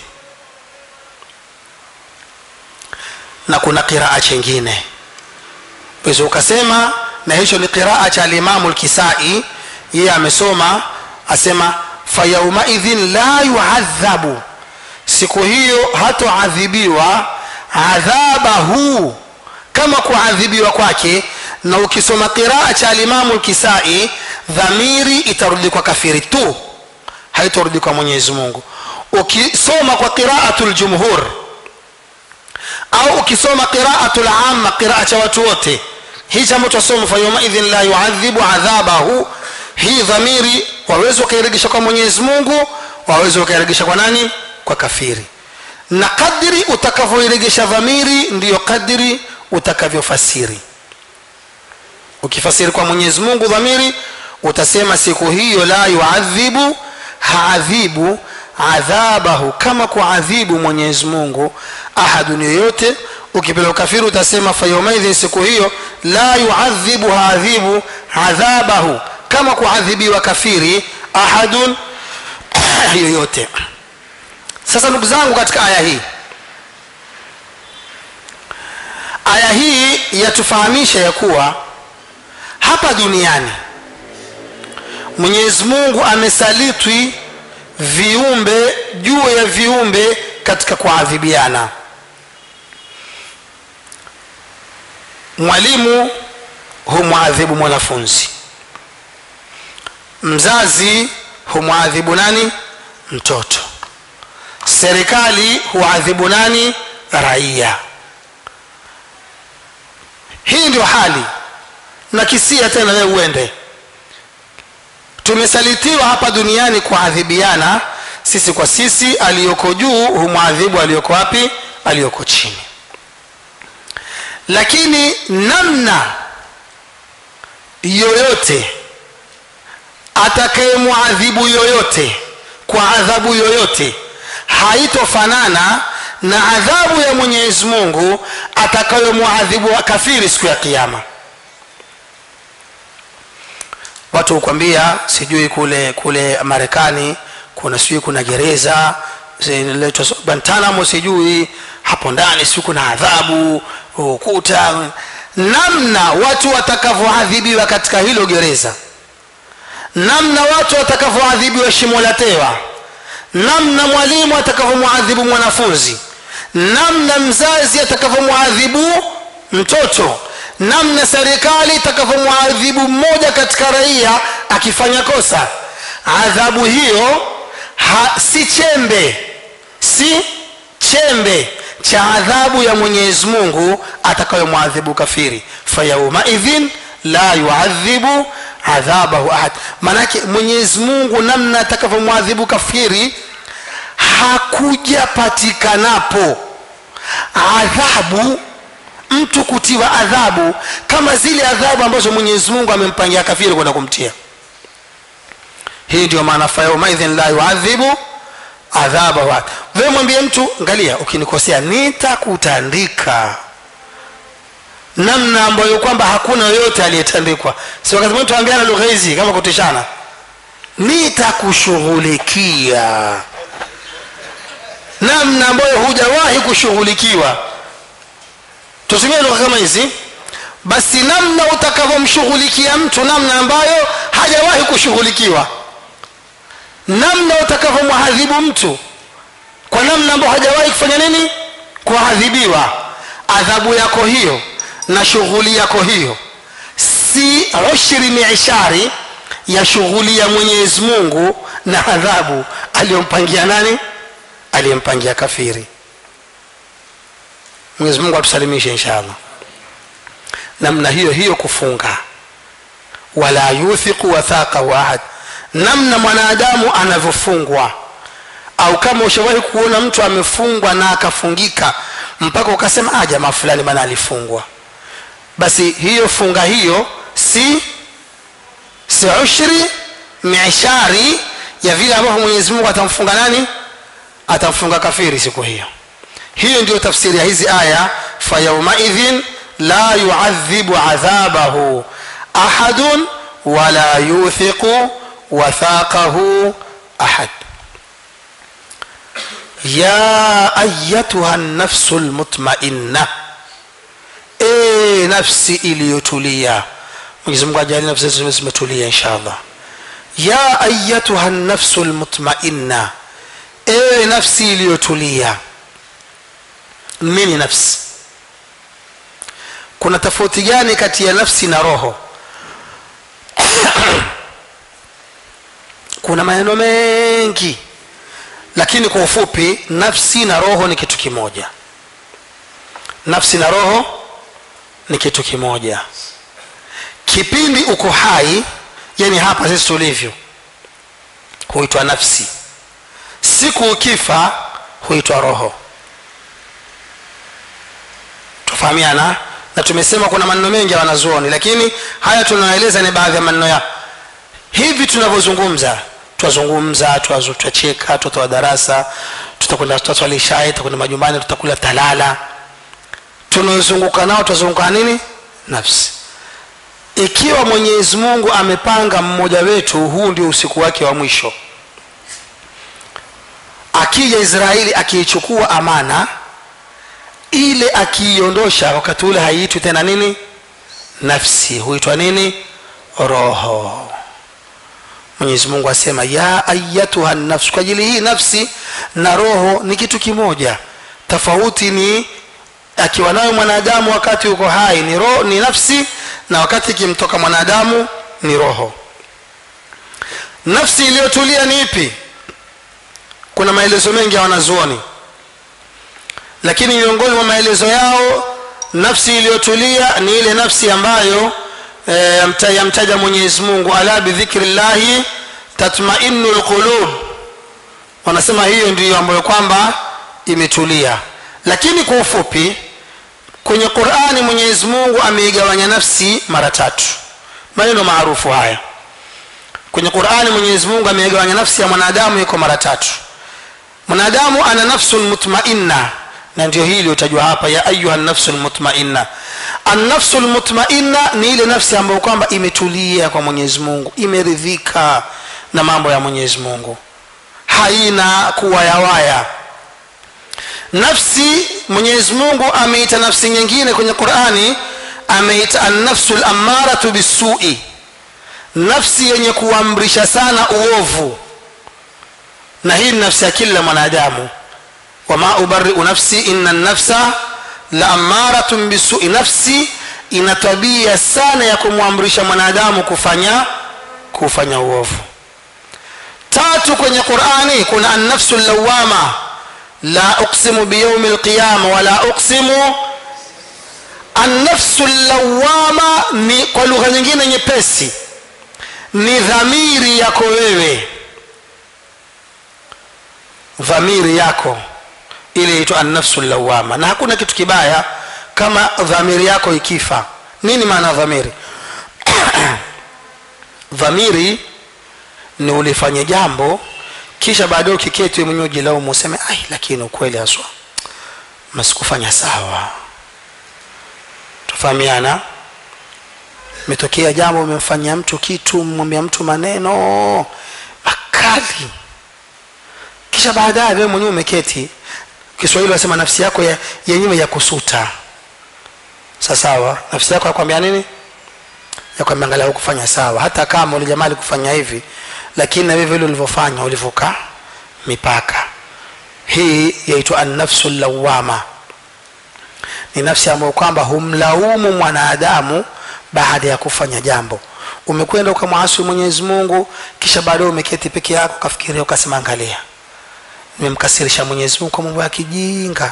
na kuna qiraa chengine pesa ukasema na hicho ni qiraa cha alimamu lkisai yeye amesoma asema fayaumaidhin la yuadhabu siku hiyo hatoadhibiwa adhabahu kama kuadhibiwa kwake na ukisoma qiraa cha alimamu lkisai dhamiri itarudi kwa kafiri tu haitarudi kwa mwenyezi mungu ukisoma kwa qiraatu ljumhur au ukisoma qiraatu lama qiraa cha watu wote hichi ambacho soma fayaumaidhin la yuadhibu adhabahu hii dhamiri waweza ukairegesha kwa mwenyezi mungu waweza ukairegesha kwa nani kwa kafiri na kadri utakavyoiregesha dhamiri ndiyo kadri utakavyofasiri ukifasiri kwa mwenyezi mungu dhamiri utasema siku hiyo la yuadhibu haadhibu adhabahu kama kuadhibu mwenyezi mungu ahadun yoyote ukipeleka kafiri utasema fayaumaidhin siku hiyo la yuadhibu haadhibu adhabahu kama kuadhibiwa kafiri ahadun yoyote sasa ndugu zangu katika aya hii aya hii yatufahamisha ya kuwa hapa duniani mwenyezi mungu amesalitwi viumbe juu ya viumbe katika kuadhibiana mwalimu humwadhibu mwanafunzi mzazi humwadhibu nani mtoto serikali huadhibu nani raia hii ndio hali na kisia tena wewe uende tumesalitiwa hapa duniani kuadhibiana sisi kwa sisi aliyoko juu humwadhibu aliyoko wapi aliyoko chini lakini namna yoyote atakayemwadhibu yoyote kwa adhabu yoyote haitofanana na adhabu ya mwenyezi mungu atakayomwadhibu kafiri siku ya kiama watu hukwambia sijui kule kule marekani kuna sijui kuna gereza zinaitwa guantanamo sijui hapo ndani sijui kuna adhabu ukuta namna watu watakavyoadhibiwa katika hilo gereza namna watu watakavyoadhibiwa shimo la tewa namna mwalimu atakavyomwadhibu mwanafunzi namna mzazi atakavyomwadhibu mtoto namna serikali itakavyomwadhibu mmoja katika raia akifanya kosa adhabu hiyo ha, si chembe si chembe cha adhabu ya mwenyezi mungu atakayomwadhibu kafiri fayaumaidhin la yuadhibu adhabahu ahad maanake mwenyezi mungu namna atakavyomwadhibu kafiri hakujapatikanapo adhabu mtu kutiwa adhabu kama zile adhabu ambazo mwenyezi mungu amempangia kafiri kwenda kumtia hii ndio maana fayaumaidhin la yuadhibu adhabahu ahad wewe mwambie mtu angalia ukinikosea nitakutandika namna ambayo kwamba hakuna yoyote aliyetandikwa si wakati mwingine tuambiana lugha hizi kama kutishana nitakushughulikia namna ambayo hujawahi kushughulikiwa tutumie lugha kama hizi basi namna utakavyomshughulikia mtu namna ambayo hajawahi kushughulikiwa namna utakavyomwadhibu mtu kwa namna ambayo hajawahi kufanya nini kuadhibiwa adhabu yako hiyo na shughuli yako hiyo si ushri miishari ya shughuli ya mwenyezi mungu na adhabu aliyompangia nani aliyempangia kafiri mwenyezi mungu atusalimishe inshallah namna hiyo hiyo kufunga wala yuthiqu wathaqahu ahad namna mwanadamu anavyofungwa au kama ushawahi kuona mtu amefungwa na akafungika mpaka ukasema ah jamaa fulani bana alifungwa basi hiyo funga hiyo si si ushri mishari ya vile ambavyo mwenyezi mungu atamfunga nani atamfunga kafiri siku hiyo hiyo ndio tafsiri ya hizi aya fayaumaidhin la yuadhibu adhabahu ahadun wala yuthiqu wathaqahu ahad ya ayatuha nafsu lmutmainna e nafsi iliyotulia mwenyezi mungu ajali nafsi zetu zimetulia insha allah ya ayatuha nafsu lmutmainna ewe nafsi iliyotulia nini nafsi kuna tofauti gani kati ya nafsi na roho kuna maneno mengi lakini kwa ufupi nafsi na roho ni kitu kimoja nafsi na roho ni kitu kimoja kipindi uko hai yani hapa sisi tulivyo huitwa nafsi siku ukifa huitwa roho tufahamiana na tumesema kuna maneno mengi ya wanazuoni lakini haya tunaeleza ni baadhi ya maneno ya hivi tunavyozungumza twazungumza twacheka twatoa darasa tutakwenda tutaswali shai tutakwenda majumbani tutakula talala tunaozunguka nao twazunguka nini nafsi ikiwa mwenyezi mungu amepanga mmoja wetu huu ndio usiku wake wa mwisho akija israeli akiichukua amana ile akiiondosha wakati ule haiitwi tena nini nafsi huitwa nini roho mwenyezi mungu asema ya ayatuha nafsi kwa ajili hii nafsi na roho ni kitu kimoja tofauti ni akiwa nayo mwanadamu wakati uko hai ni, roho, ni nafsi na wakati ikimtoka mwanadamu ni roho nafsi iliyotulia ni ipi kuna maelezo mengi ya wanazuoni lakini miongoni mwa maelezo yao nafsi iliyotulia ni ile nafsi ambayo e, yamtaja mwenyezi mungu ala bidhikri llahi tatmainu lqulub wanasema hiyo ndiyo ambayo kwamba imetulia lakini kwa ufupi kwenye qurani mwenyezi mungu ameigawanya nafsi mara tatu maneno maarufu haya kwenye qurani mwenyezi mungu ameigawanya nafsi ya mwanadamu iko mara tatu mwanadamu ana nafsun mutmainna na ndio hii iliyotajwa hapa ya ayuha nafsu lmutmainna annafsu lmutmainna ni ile nafsi ambayo kwamba imetulia kwa mwenyezi mungu imeridhika na mambo ya mwenyezi mungu haina kuwayawaya nafsi mwenyezi mungu ameita nafsi nyingine kwenye qurani ameita annafsu lamaratu bisui nafsi yenye kuamrisha sana uovu na hii ni nafsi ya kila mwanadamu wama ubariu nafsi ina nafsa la amaratun bisui nafsi ina tabia sana ya kumwamrisha mwanadamu kufanya kufanya uovu tatu kwenye qurani kuna annafsu lawama la uqsimu biyaumi lqiyama wala uqsimu annafsu lawama ni kwa lugha nyingine nyepesi ni dhamiri yako wewe dhamiri yako ile inaitwa annafsu lawama na hakuna kitu kibaya kama dhamiri yako ikifa nini maana dhamiri dhamiri ni ulifanya jambo kisha baadaye ukiketi mwenyewe ujilaumu useme ai lakini ukweli haswa masikufanya sawa tufahamiana metokea jambo umemfanyia mtu kitu mwambia mtu maneno makali kisha baadaye wewe mwenyewe umeketi kiswahili wasema nafsi yako yenyewe ya, ya kusuta sasawa nafsi yako yakwambia nini yakwambia angalia hukufanya sawa hata kama ule jamaa alikufanya hivi lakini na vile vile ulivyofanya ulivuka mipaka hii yaitwa annafsu lawama ni nafsi ambayo kwamba humlaumu mwanadamu baada ya kufanya jambo umekwenda ukamwasi mwenyezi mungu kisha baadaye umeketi peke yako ukafikiria ukasema angalia nimemkasirisha mwenyezi mungu kwa mambo ya kijinga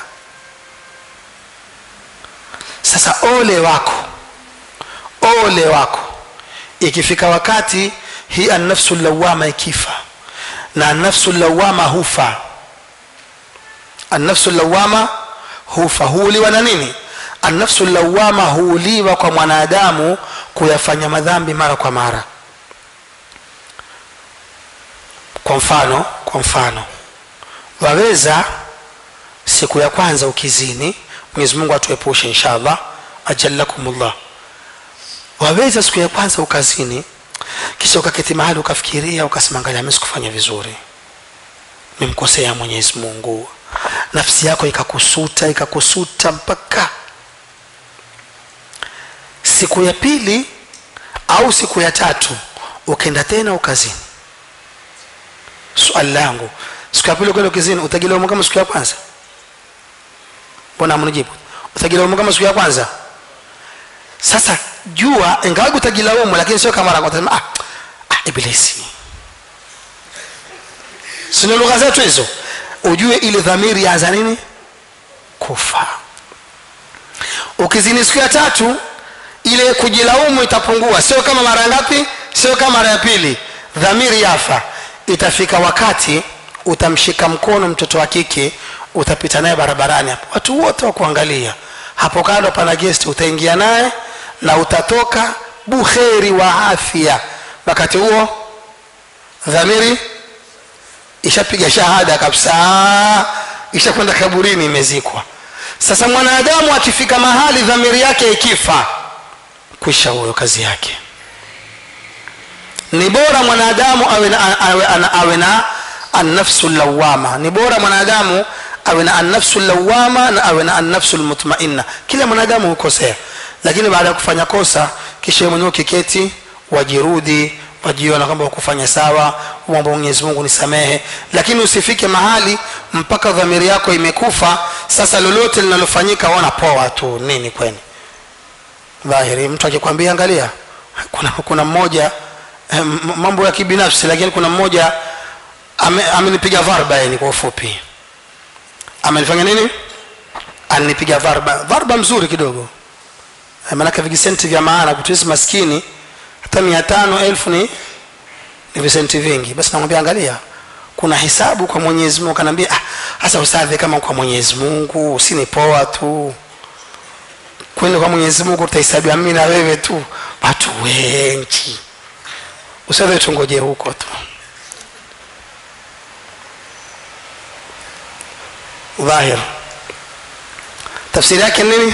sasa ole wako ole wako ikifika wakati hii annafsu lawama ikifa na annafsu lawama hufa annafsu lawama hufa huuliwa na nini annafsu lawama huuliwa kwa mwanadamu kuyafanya madhambi mara kwa mara kwa mfano kwa mfano waweza siku ya kwanza ukizini mwenyezi mungu atuepushe inshallah ajalakumullah waweza siku ya kwanza ukazini kisha ukaketi mahali ukafikiria ukasema angalia mimi sikufanya vizuri memkosea mwenyezi mungu nafsi yako ikakusuta ikakusuta mpaka siku ya pili au siku ya tatu ukaenda tena ukazini swali langu siku ya pili ukaenda ukizini utagilaumu kama siku ya kwanza mbona amnijibu utagilaumu kama siku ya kwanza sasa jua ingawaji utagilaumu lakini sio kama mara ah, ah, ibilisi sino lugha zetu hizo ujue ile dhamiri yaanza nini kufa ukizini siku ya tatu ile kujilaumu itapungua sio kama mara ngapi sio kama mara ya pili dhamiri yafa itafika wakati utamshika mkono mtoto wa kike utapita naye barabarani hapo watu wote wakuangalia hapo kando pana guest utaingia naye na utatoka buheri wa afya wakati huo dhamiri ishapiga shahada kabisa ishakwenda kaburini imezikwa sasa mwanadamu akifika mahali dhamiri yake ikifa kwisha huyo kazi yake ni bora mwanadamu awe na, awe, awe, awe na annafsu lawama ni bora mwanadamu awe na annafsu lawama na awe na annafsu lmutmainna kila mwanadamu hukosea lakini baada ya kufanya kosa kisha mwenyewe ukiketi wajirudi wajiona kwamba ukufanya sawa mwomba mwenyezi mungu nisamehe lakini usifike mahali mpaka dhamiri yako imekufa sasa lolote linalofanyika wana poa tu nini kweni dhahiri mtu akikwambia angalia kuna, kuna mmoja eh, mambo ya kibinafsi lakini kuna mmoja amenipiga ame varba yani kwa ufupi amenifanya nini alinipiga varba varba mzuri kidogo maanake vijisenti vya maana kutuisi maskini hata mia tano elfu ni ni visenti vingi basi namwambia angalia kuna hisabu kwa mwenyezi mungu kanaambia hasa ah, usadhi kama kwa mwenyezi mungu usinipoa tu kwenda kwa mwenyezi mungu utahesabiwa mimi na wewe tu watu wengi usadhi tungoje huko tu dhahir tafsiri yake nini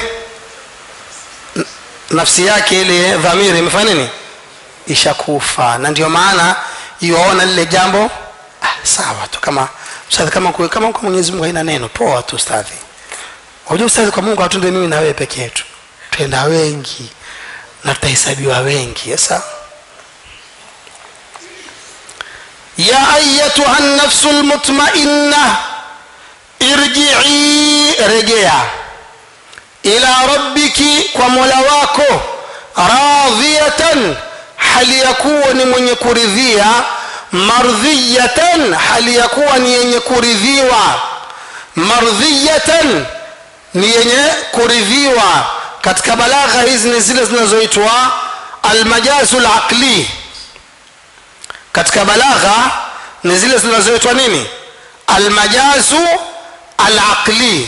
nafsi yake ile dhamiri imefanya nini ishakufa na ndio maana iwaona lile jambo ah, sawa tu kama ustadhi kama kwe, kama kwa mwenyezi mungu haina neno poa tu ustadhi unajua ustadhi kwa mungu hatunde mimi na wewe peke yetu twenda wengi na tutahesabiwa wengi sasa ya ayatuha nafsu lmutmainna irjii rejea ila rabbiki kwa mola wako radhiyatan hali ya kuwa ni mwenye kuridhia mardhiyatan hali ya kuwa ni yenye kuridhiwa mardhiyatan ni yenye kuridhiwa katika balagha hizi ni zile zinazoitwa almajazu laqli katika balagha ni zile zinazoitwa nini almajazu alaqli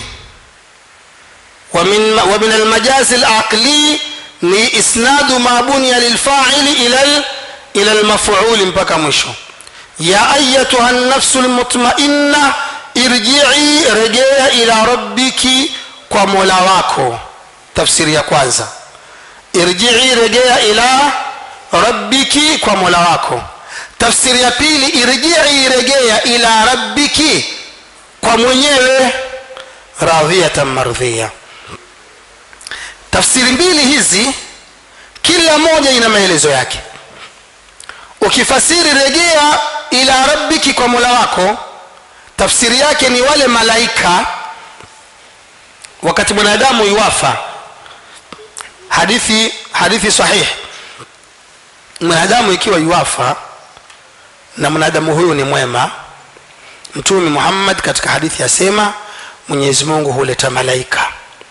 ومن ومن المجاز العقلي ni isnadu ma bunya lilfaili ila ila almaf'ul mpaka mwisho ya ayatuha an-nafsu almutma'inna irji'i rejea ila rabbiki kwa mola wako tafsiri ya kwanza irji'i rejea ila rabbiki kwa mola wako tafsiri ya pili irji'i rejea ila rabbiki kwa mwenyewe radhiyatan mardhiya tafsiri mbili hizi kila moja ina maelezo yake ukifasiri rejea ila rabbiki kwa mola wako tafsiri yake ni wale malaika wakati mwanadamu iwafa hadithi hadithi sahihi mwanadamu ikiwa iwafa na mwanadamu huyu ni mwema mtume muhammad katika hadithi asema mwenyezi mungu huleta malaika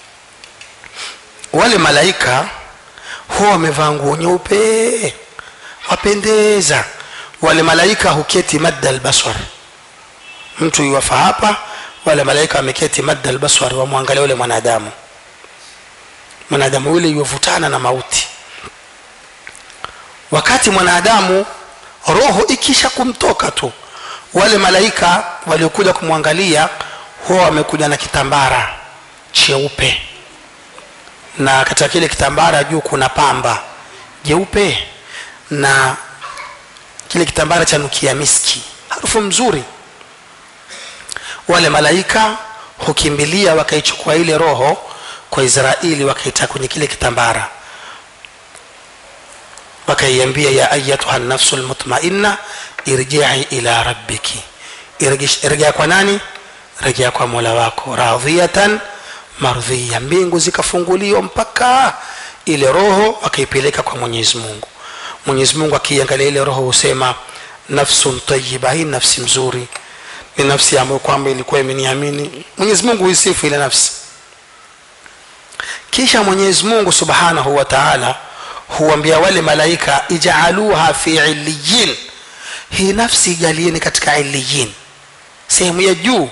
wale malaika huwa wamevaa nguo nyeupe wapendeza wale malaika huketi madda albaswar mtu iwafa hapa wale malaika wameketi madda albaswar wamwangalia ule mwanadamu mwanadamu yule iwavutana na mauti wakati mwanadamu roho ikisha kumtoka tu wale malaika waliokuja kumwangalia huwa wamekuja na kitambara cheupe na katika kile kitambara juu kuna pamba jeupe na kile kitambara cha nukia miski harufu mzuri wale malaika hukimbilia wakaichukua ile roho kwa israeli wakaita kwenye kile kitambara wakaiambia ya ayatuha nafsu lmutmainna irjii ila rabbiki rejea kwa nani rejea kwa mola wako radhiyatan mardhiya mbingu zikafunguliwa mpaka ile roho akaipeleka kwa mwenyezi mungu mwenyezi mungu akiangalia ile roho husema nafsun tayiba hii nafsi mzuri ni nafsi ambayo kwamba ilikuwa imeniamini mwenyezi mungu huisifu ile nafsi kisha mwenyezi mungu subhanahu wa taala huambia wale malaika ijaaluha fi iliyin hii nafsi ijalieni katika iliyin sehemu ya juu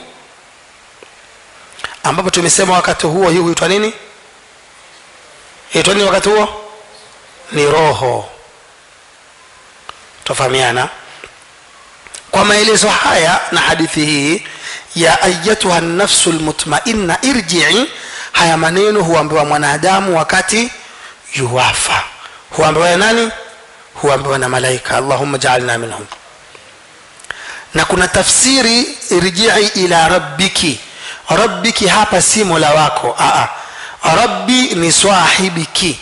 ambapo tumesema wakati huo hii huitwa nini itwa nini wakati huo ni roho tofahamiana kwa maelezo haya na hadithi hii ya ayatuha nafsu lmutmainna irjii haya maneno huambiwa mwanadamu wakati yuwafa huambiwa ya nani huambiwa na malaika allahumma jaalna minhum na kuna tafsiri irjii ila rabbiki rabbiki hapa si mola wako Aa, rabbi ni swahibiki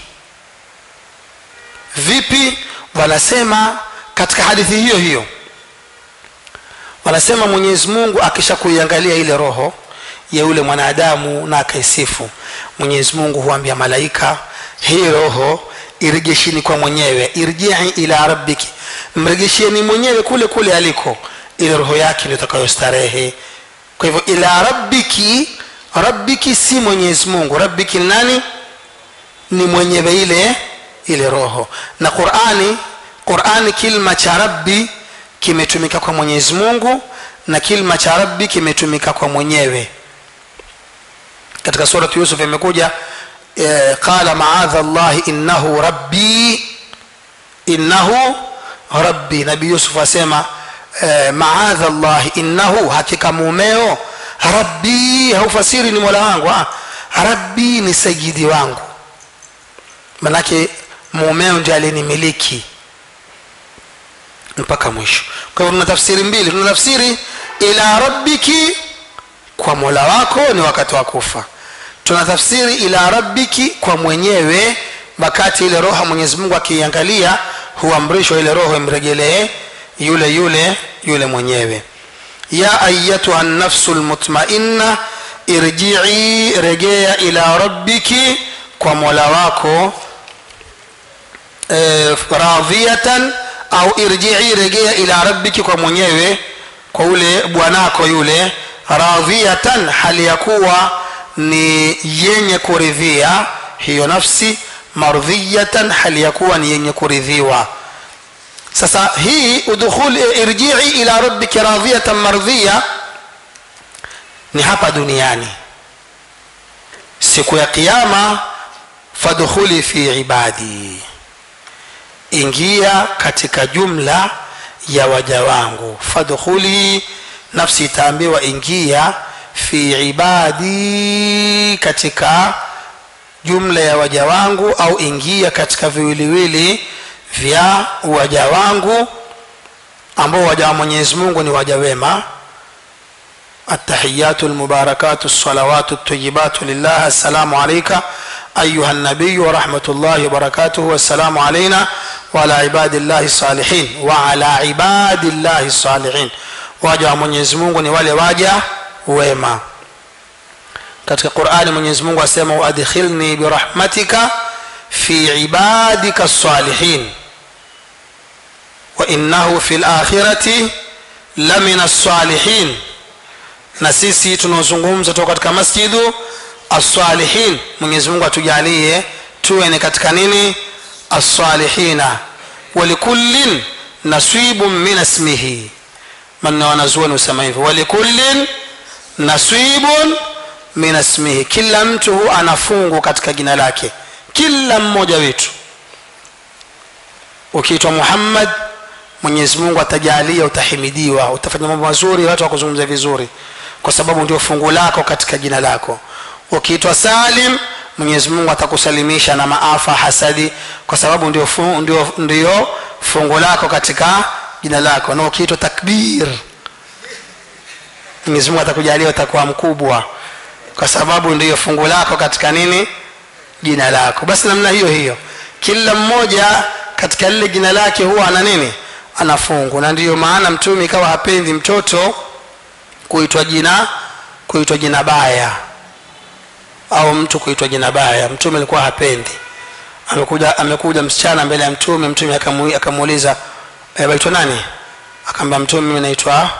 vipi wanasema katika hadithi hiyo hiyo wanasema mwenyezi mungu akisha kuiangalia ile roho ya yule mwanadamu na akaisifu mwenyezi mungu huambia malaika hii roho irejeshini kwa mwenyewe irjii ila rabbiki mrejesheni mwenyewe kule kule aliko ile roho yake ndio itakayostarehe kwa hivyo ila rabbiki rabbiki si mwenyezi mungu rabbiki ni nani ni mwenyewe ile ile roho na qurani qurani kilma cha rabbi kimetumika kwa mwenyezi mungu na kilma cha rabbi kimetumika kwa mwenyewe katika suratu yusuf imekuja eh, qala maadha llahi innahu rabbi innahu rabbi nabii yusuf asema eh, maadha llahi innahu hakika mumeo rabbi haufasiri ni mola wangu ah, rabbi ni sayidi wangu manake mumeo ndi alinimiliki mpaka mwisho kwa hivyo tuna tafsiri mbili tuna tafsiri ila rabbiki kwa mola wako ni wakati wa kufa tuna tafsiri ila rabbiki kwa mwenyewe wakati ile roho mwenyezi mungu akiiangalia huamrishwa ile roho imregelee yule yule yule mwenyewe ya ayatuha nafsu lmutmainna irjii regea ila rabbiki kwa mola wako e, radhiyatan au irjii regea ila rabbiki kwa mwenyewe kwa ule bwanako yule radhiyatan hali ya kuwa ni yenye kuridhia hiyo nafsi mardhiyatan hali ya kuwa ni yenye kuridhiwa sasa hii udkhul irjii ila rabbiki radhiyatan mardhiya ni hapa duniani siku ya kiyama fadkhuli fi ibadi ingia katika jumla ya waja wangu fadkhuli nafsi itaambiwa ingia fi ibadi katika jumla ya waja wangu au ingia katika viwiliwili vya waja wangu ambao waja wa mwenyezi mungu ni waja wema التحيات المباركات الصلوات الطيبات لله السلام عليك أيها النبي ورحمة الله وبركاته والسلام علينا wala ibadillahi salihin wa ala ibadillahi salihin waja wa mwenyezi mungu ni wale waja wema katika qurani mwenyezi mungu asema waadkhilni birahmatika fi ibadika salihin wainnahu fi lakhirati lamina salihin na sisi tunaozungumza toka katika masjidu assalihin mwenyezi mungu atujalie tuwe ni katika nini assalihina walikullin nasibun min asmihi manna wanazuoni husema hivyo walikullin nasibun min asmihi kila mtu hu ana fungu katika jina lake kila mmoja wetu ukiitwa muhammad mwenyezi mungu atajalia utahimidiwa utafanya mambo mazuri watu wakuzungumza vizuri kwa sababu ndio fungu lako katika jina lako ukiitwa salim mwenyezi mungu atakusalimisha na maafa hasadi kwa sababu ndio, fu, ndio, ndio fungu lako katika jina lako na ukiitwa takbir mwenyezi mungu atakujalia utakuwa mkubwa kwa sababu ndiyo fungu lako katika nini jina lako basi namna hiyo hiyo kila mmoja katika lile jina lake huwa ana nini ana fungu na ndiyo maana mtume ikawa hapendi mtoto kuitwa jina kuitwa jina baya au mtu kuitwa jina baya mtume alikuwa hapendi amekuja amekuja msichana mbele ya mtume mtume akamu- akamuuliza e, waitwa nani akaambia mtume mimi naitwa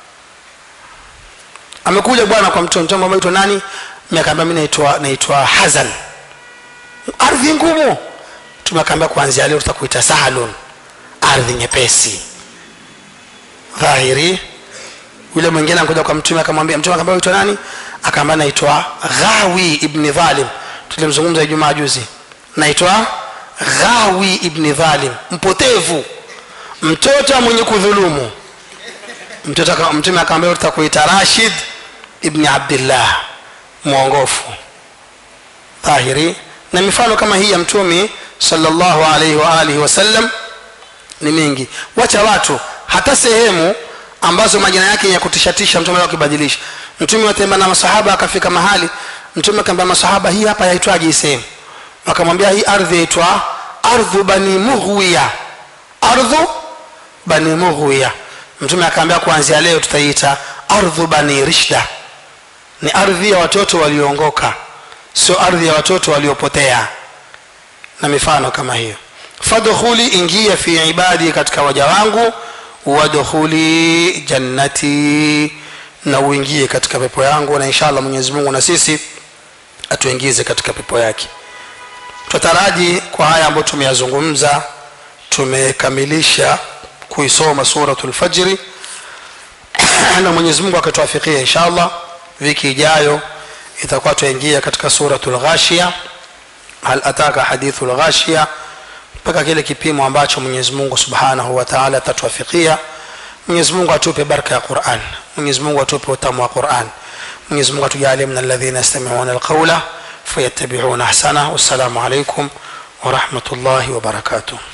amekuja bwana kwa mtume mtume aitwa nani mimi akaambia mimi naitwa naitwa hazan ardhi ngumu mtume akaambia kuanzia leo tutakuita sahalun ardhi nyepesi dhahiri yule mwingine anakuja kwa mtume akamwambia mtume akamwambia uitwa nani akaambia naitwa ghawi ibni dhalim tulimzungumza ijumaa juzi naitwa ghawi ibni dhalim mpotevu mtoto mwenye kudhulumu mtoto aka- mtume akamwambia tutakuita rashid ibni abdillah mwongofu dhahiri na mifano kama hii ya mtume sallallahu alaihi wa alihi wasallam ni mingi wacha watu hata sehemu ambazo majina yake ya kutishatisha mtume akibadilisha mtume watembea na masahaba akafika mahali mtume akaambia masahaba hii hapa yaitwaje hii sehemu wakamwambia hii ardhi yaitwa ardhu bani mughwiya ardhu bani mughwiya mtume akaambia kuanzia leo tutaiita ardhu bani rishda ni ardhi ya watoto walioongoka sio ardhi ya watoto waliopotea na mifano kama hiyo fadkhuli ingia fi ibadi katika waja wangu wadkhuli jannati na uingie katika pepo yangu na inshallah mwenyezi mungu na sisi atuingize katika pepo yake tutaraji kwa haya ambayo tumeyazungumza tumekamilisha kuisoma suratul fajri na mwenyezi mungu akatuafikia inshallah wiki ijayo itakuwa tuingia katika suratul ghashia hal ataka hadithu lghashia mpaka kile kipimo ambacho mwenyezi mungu subhanahu wa taala atatuafikia mwenyezi mungu atupe baraka ya quran mwenyezi mungu atupe utamu wa quran mwenyezi mungu atujalie min alladhina yastamiuna alqaula fayattabiuna ahsana wassalamu alaikum warahmatullahi wabarakatuh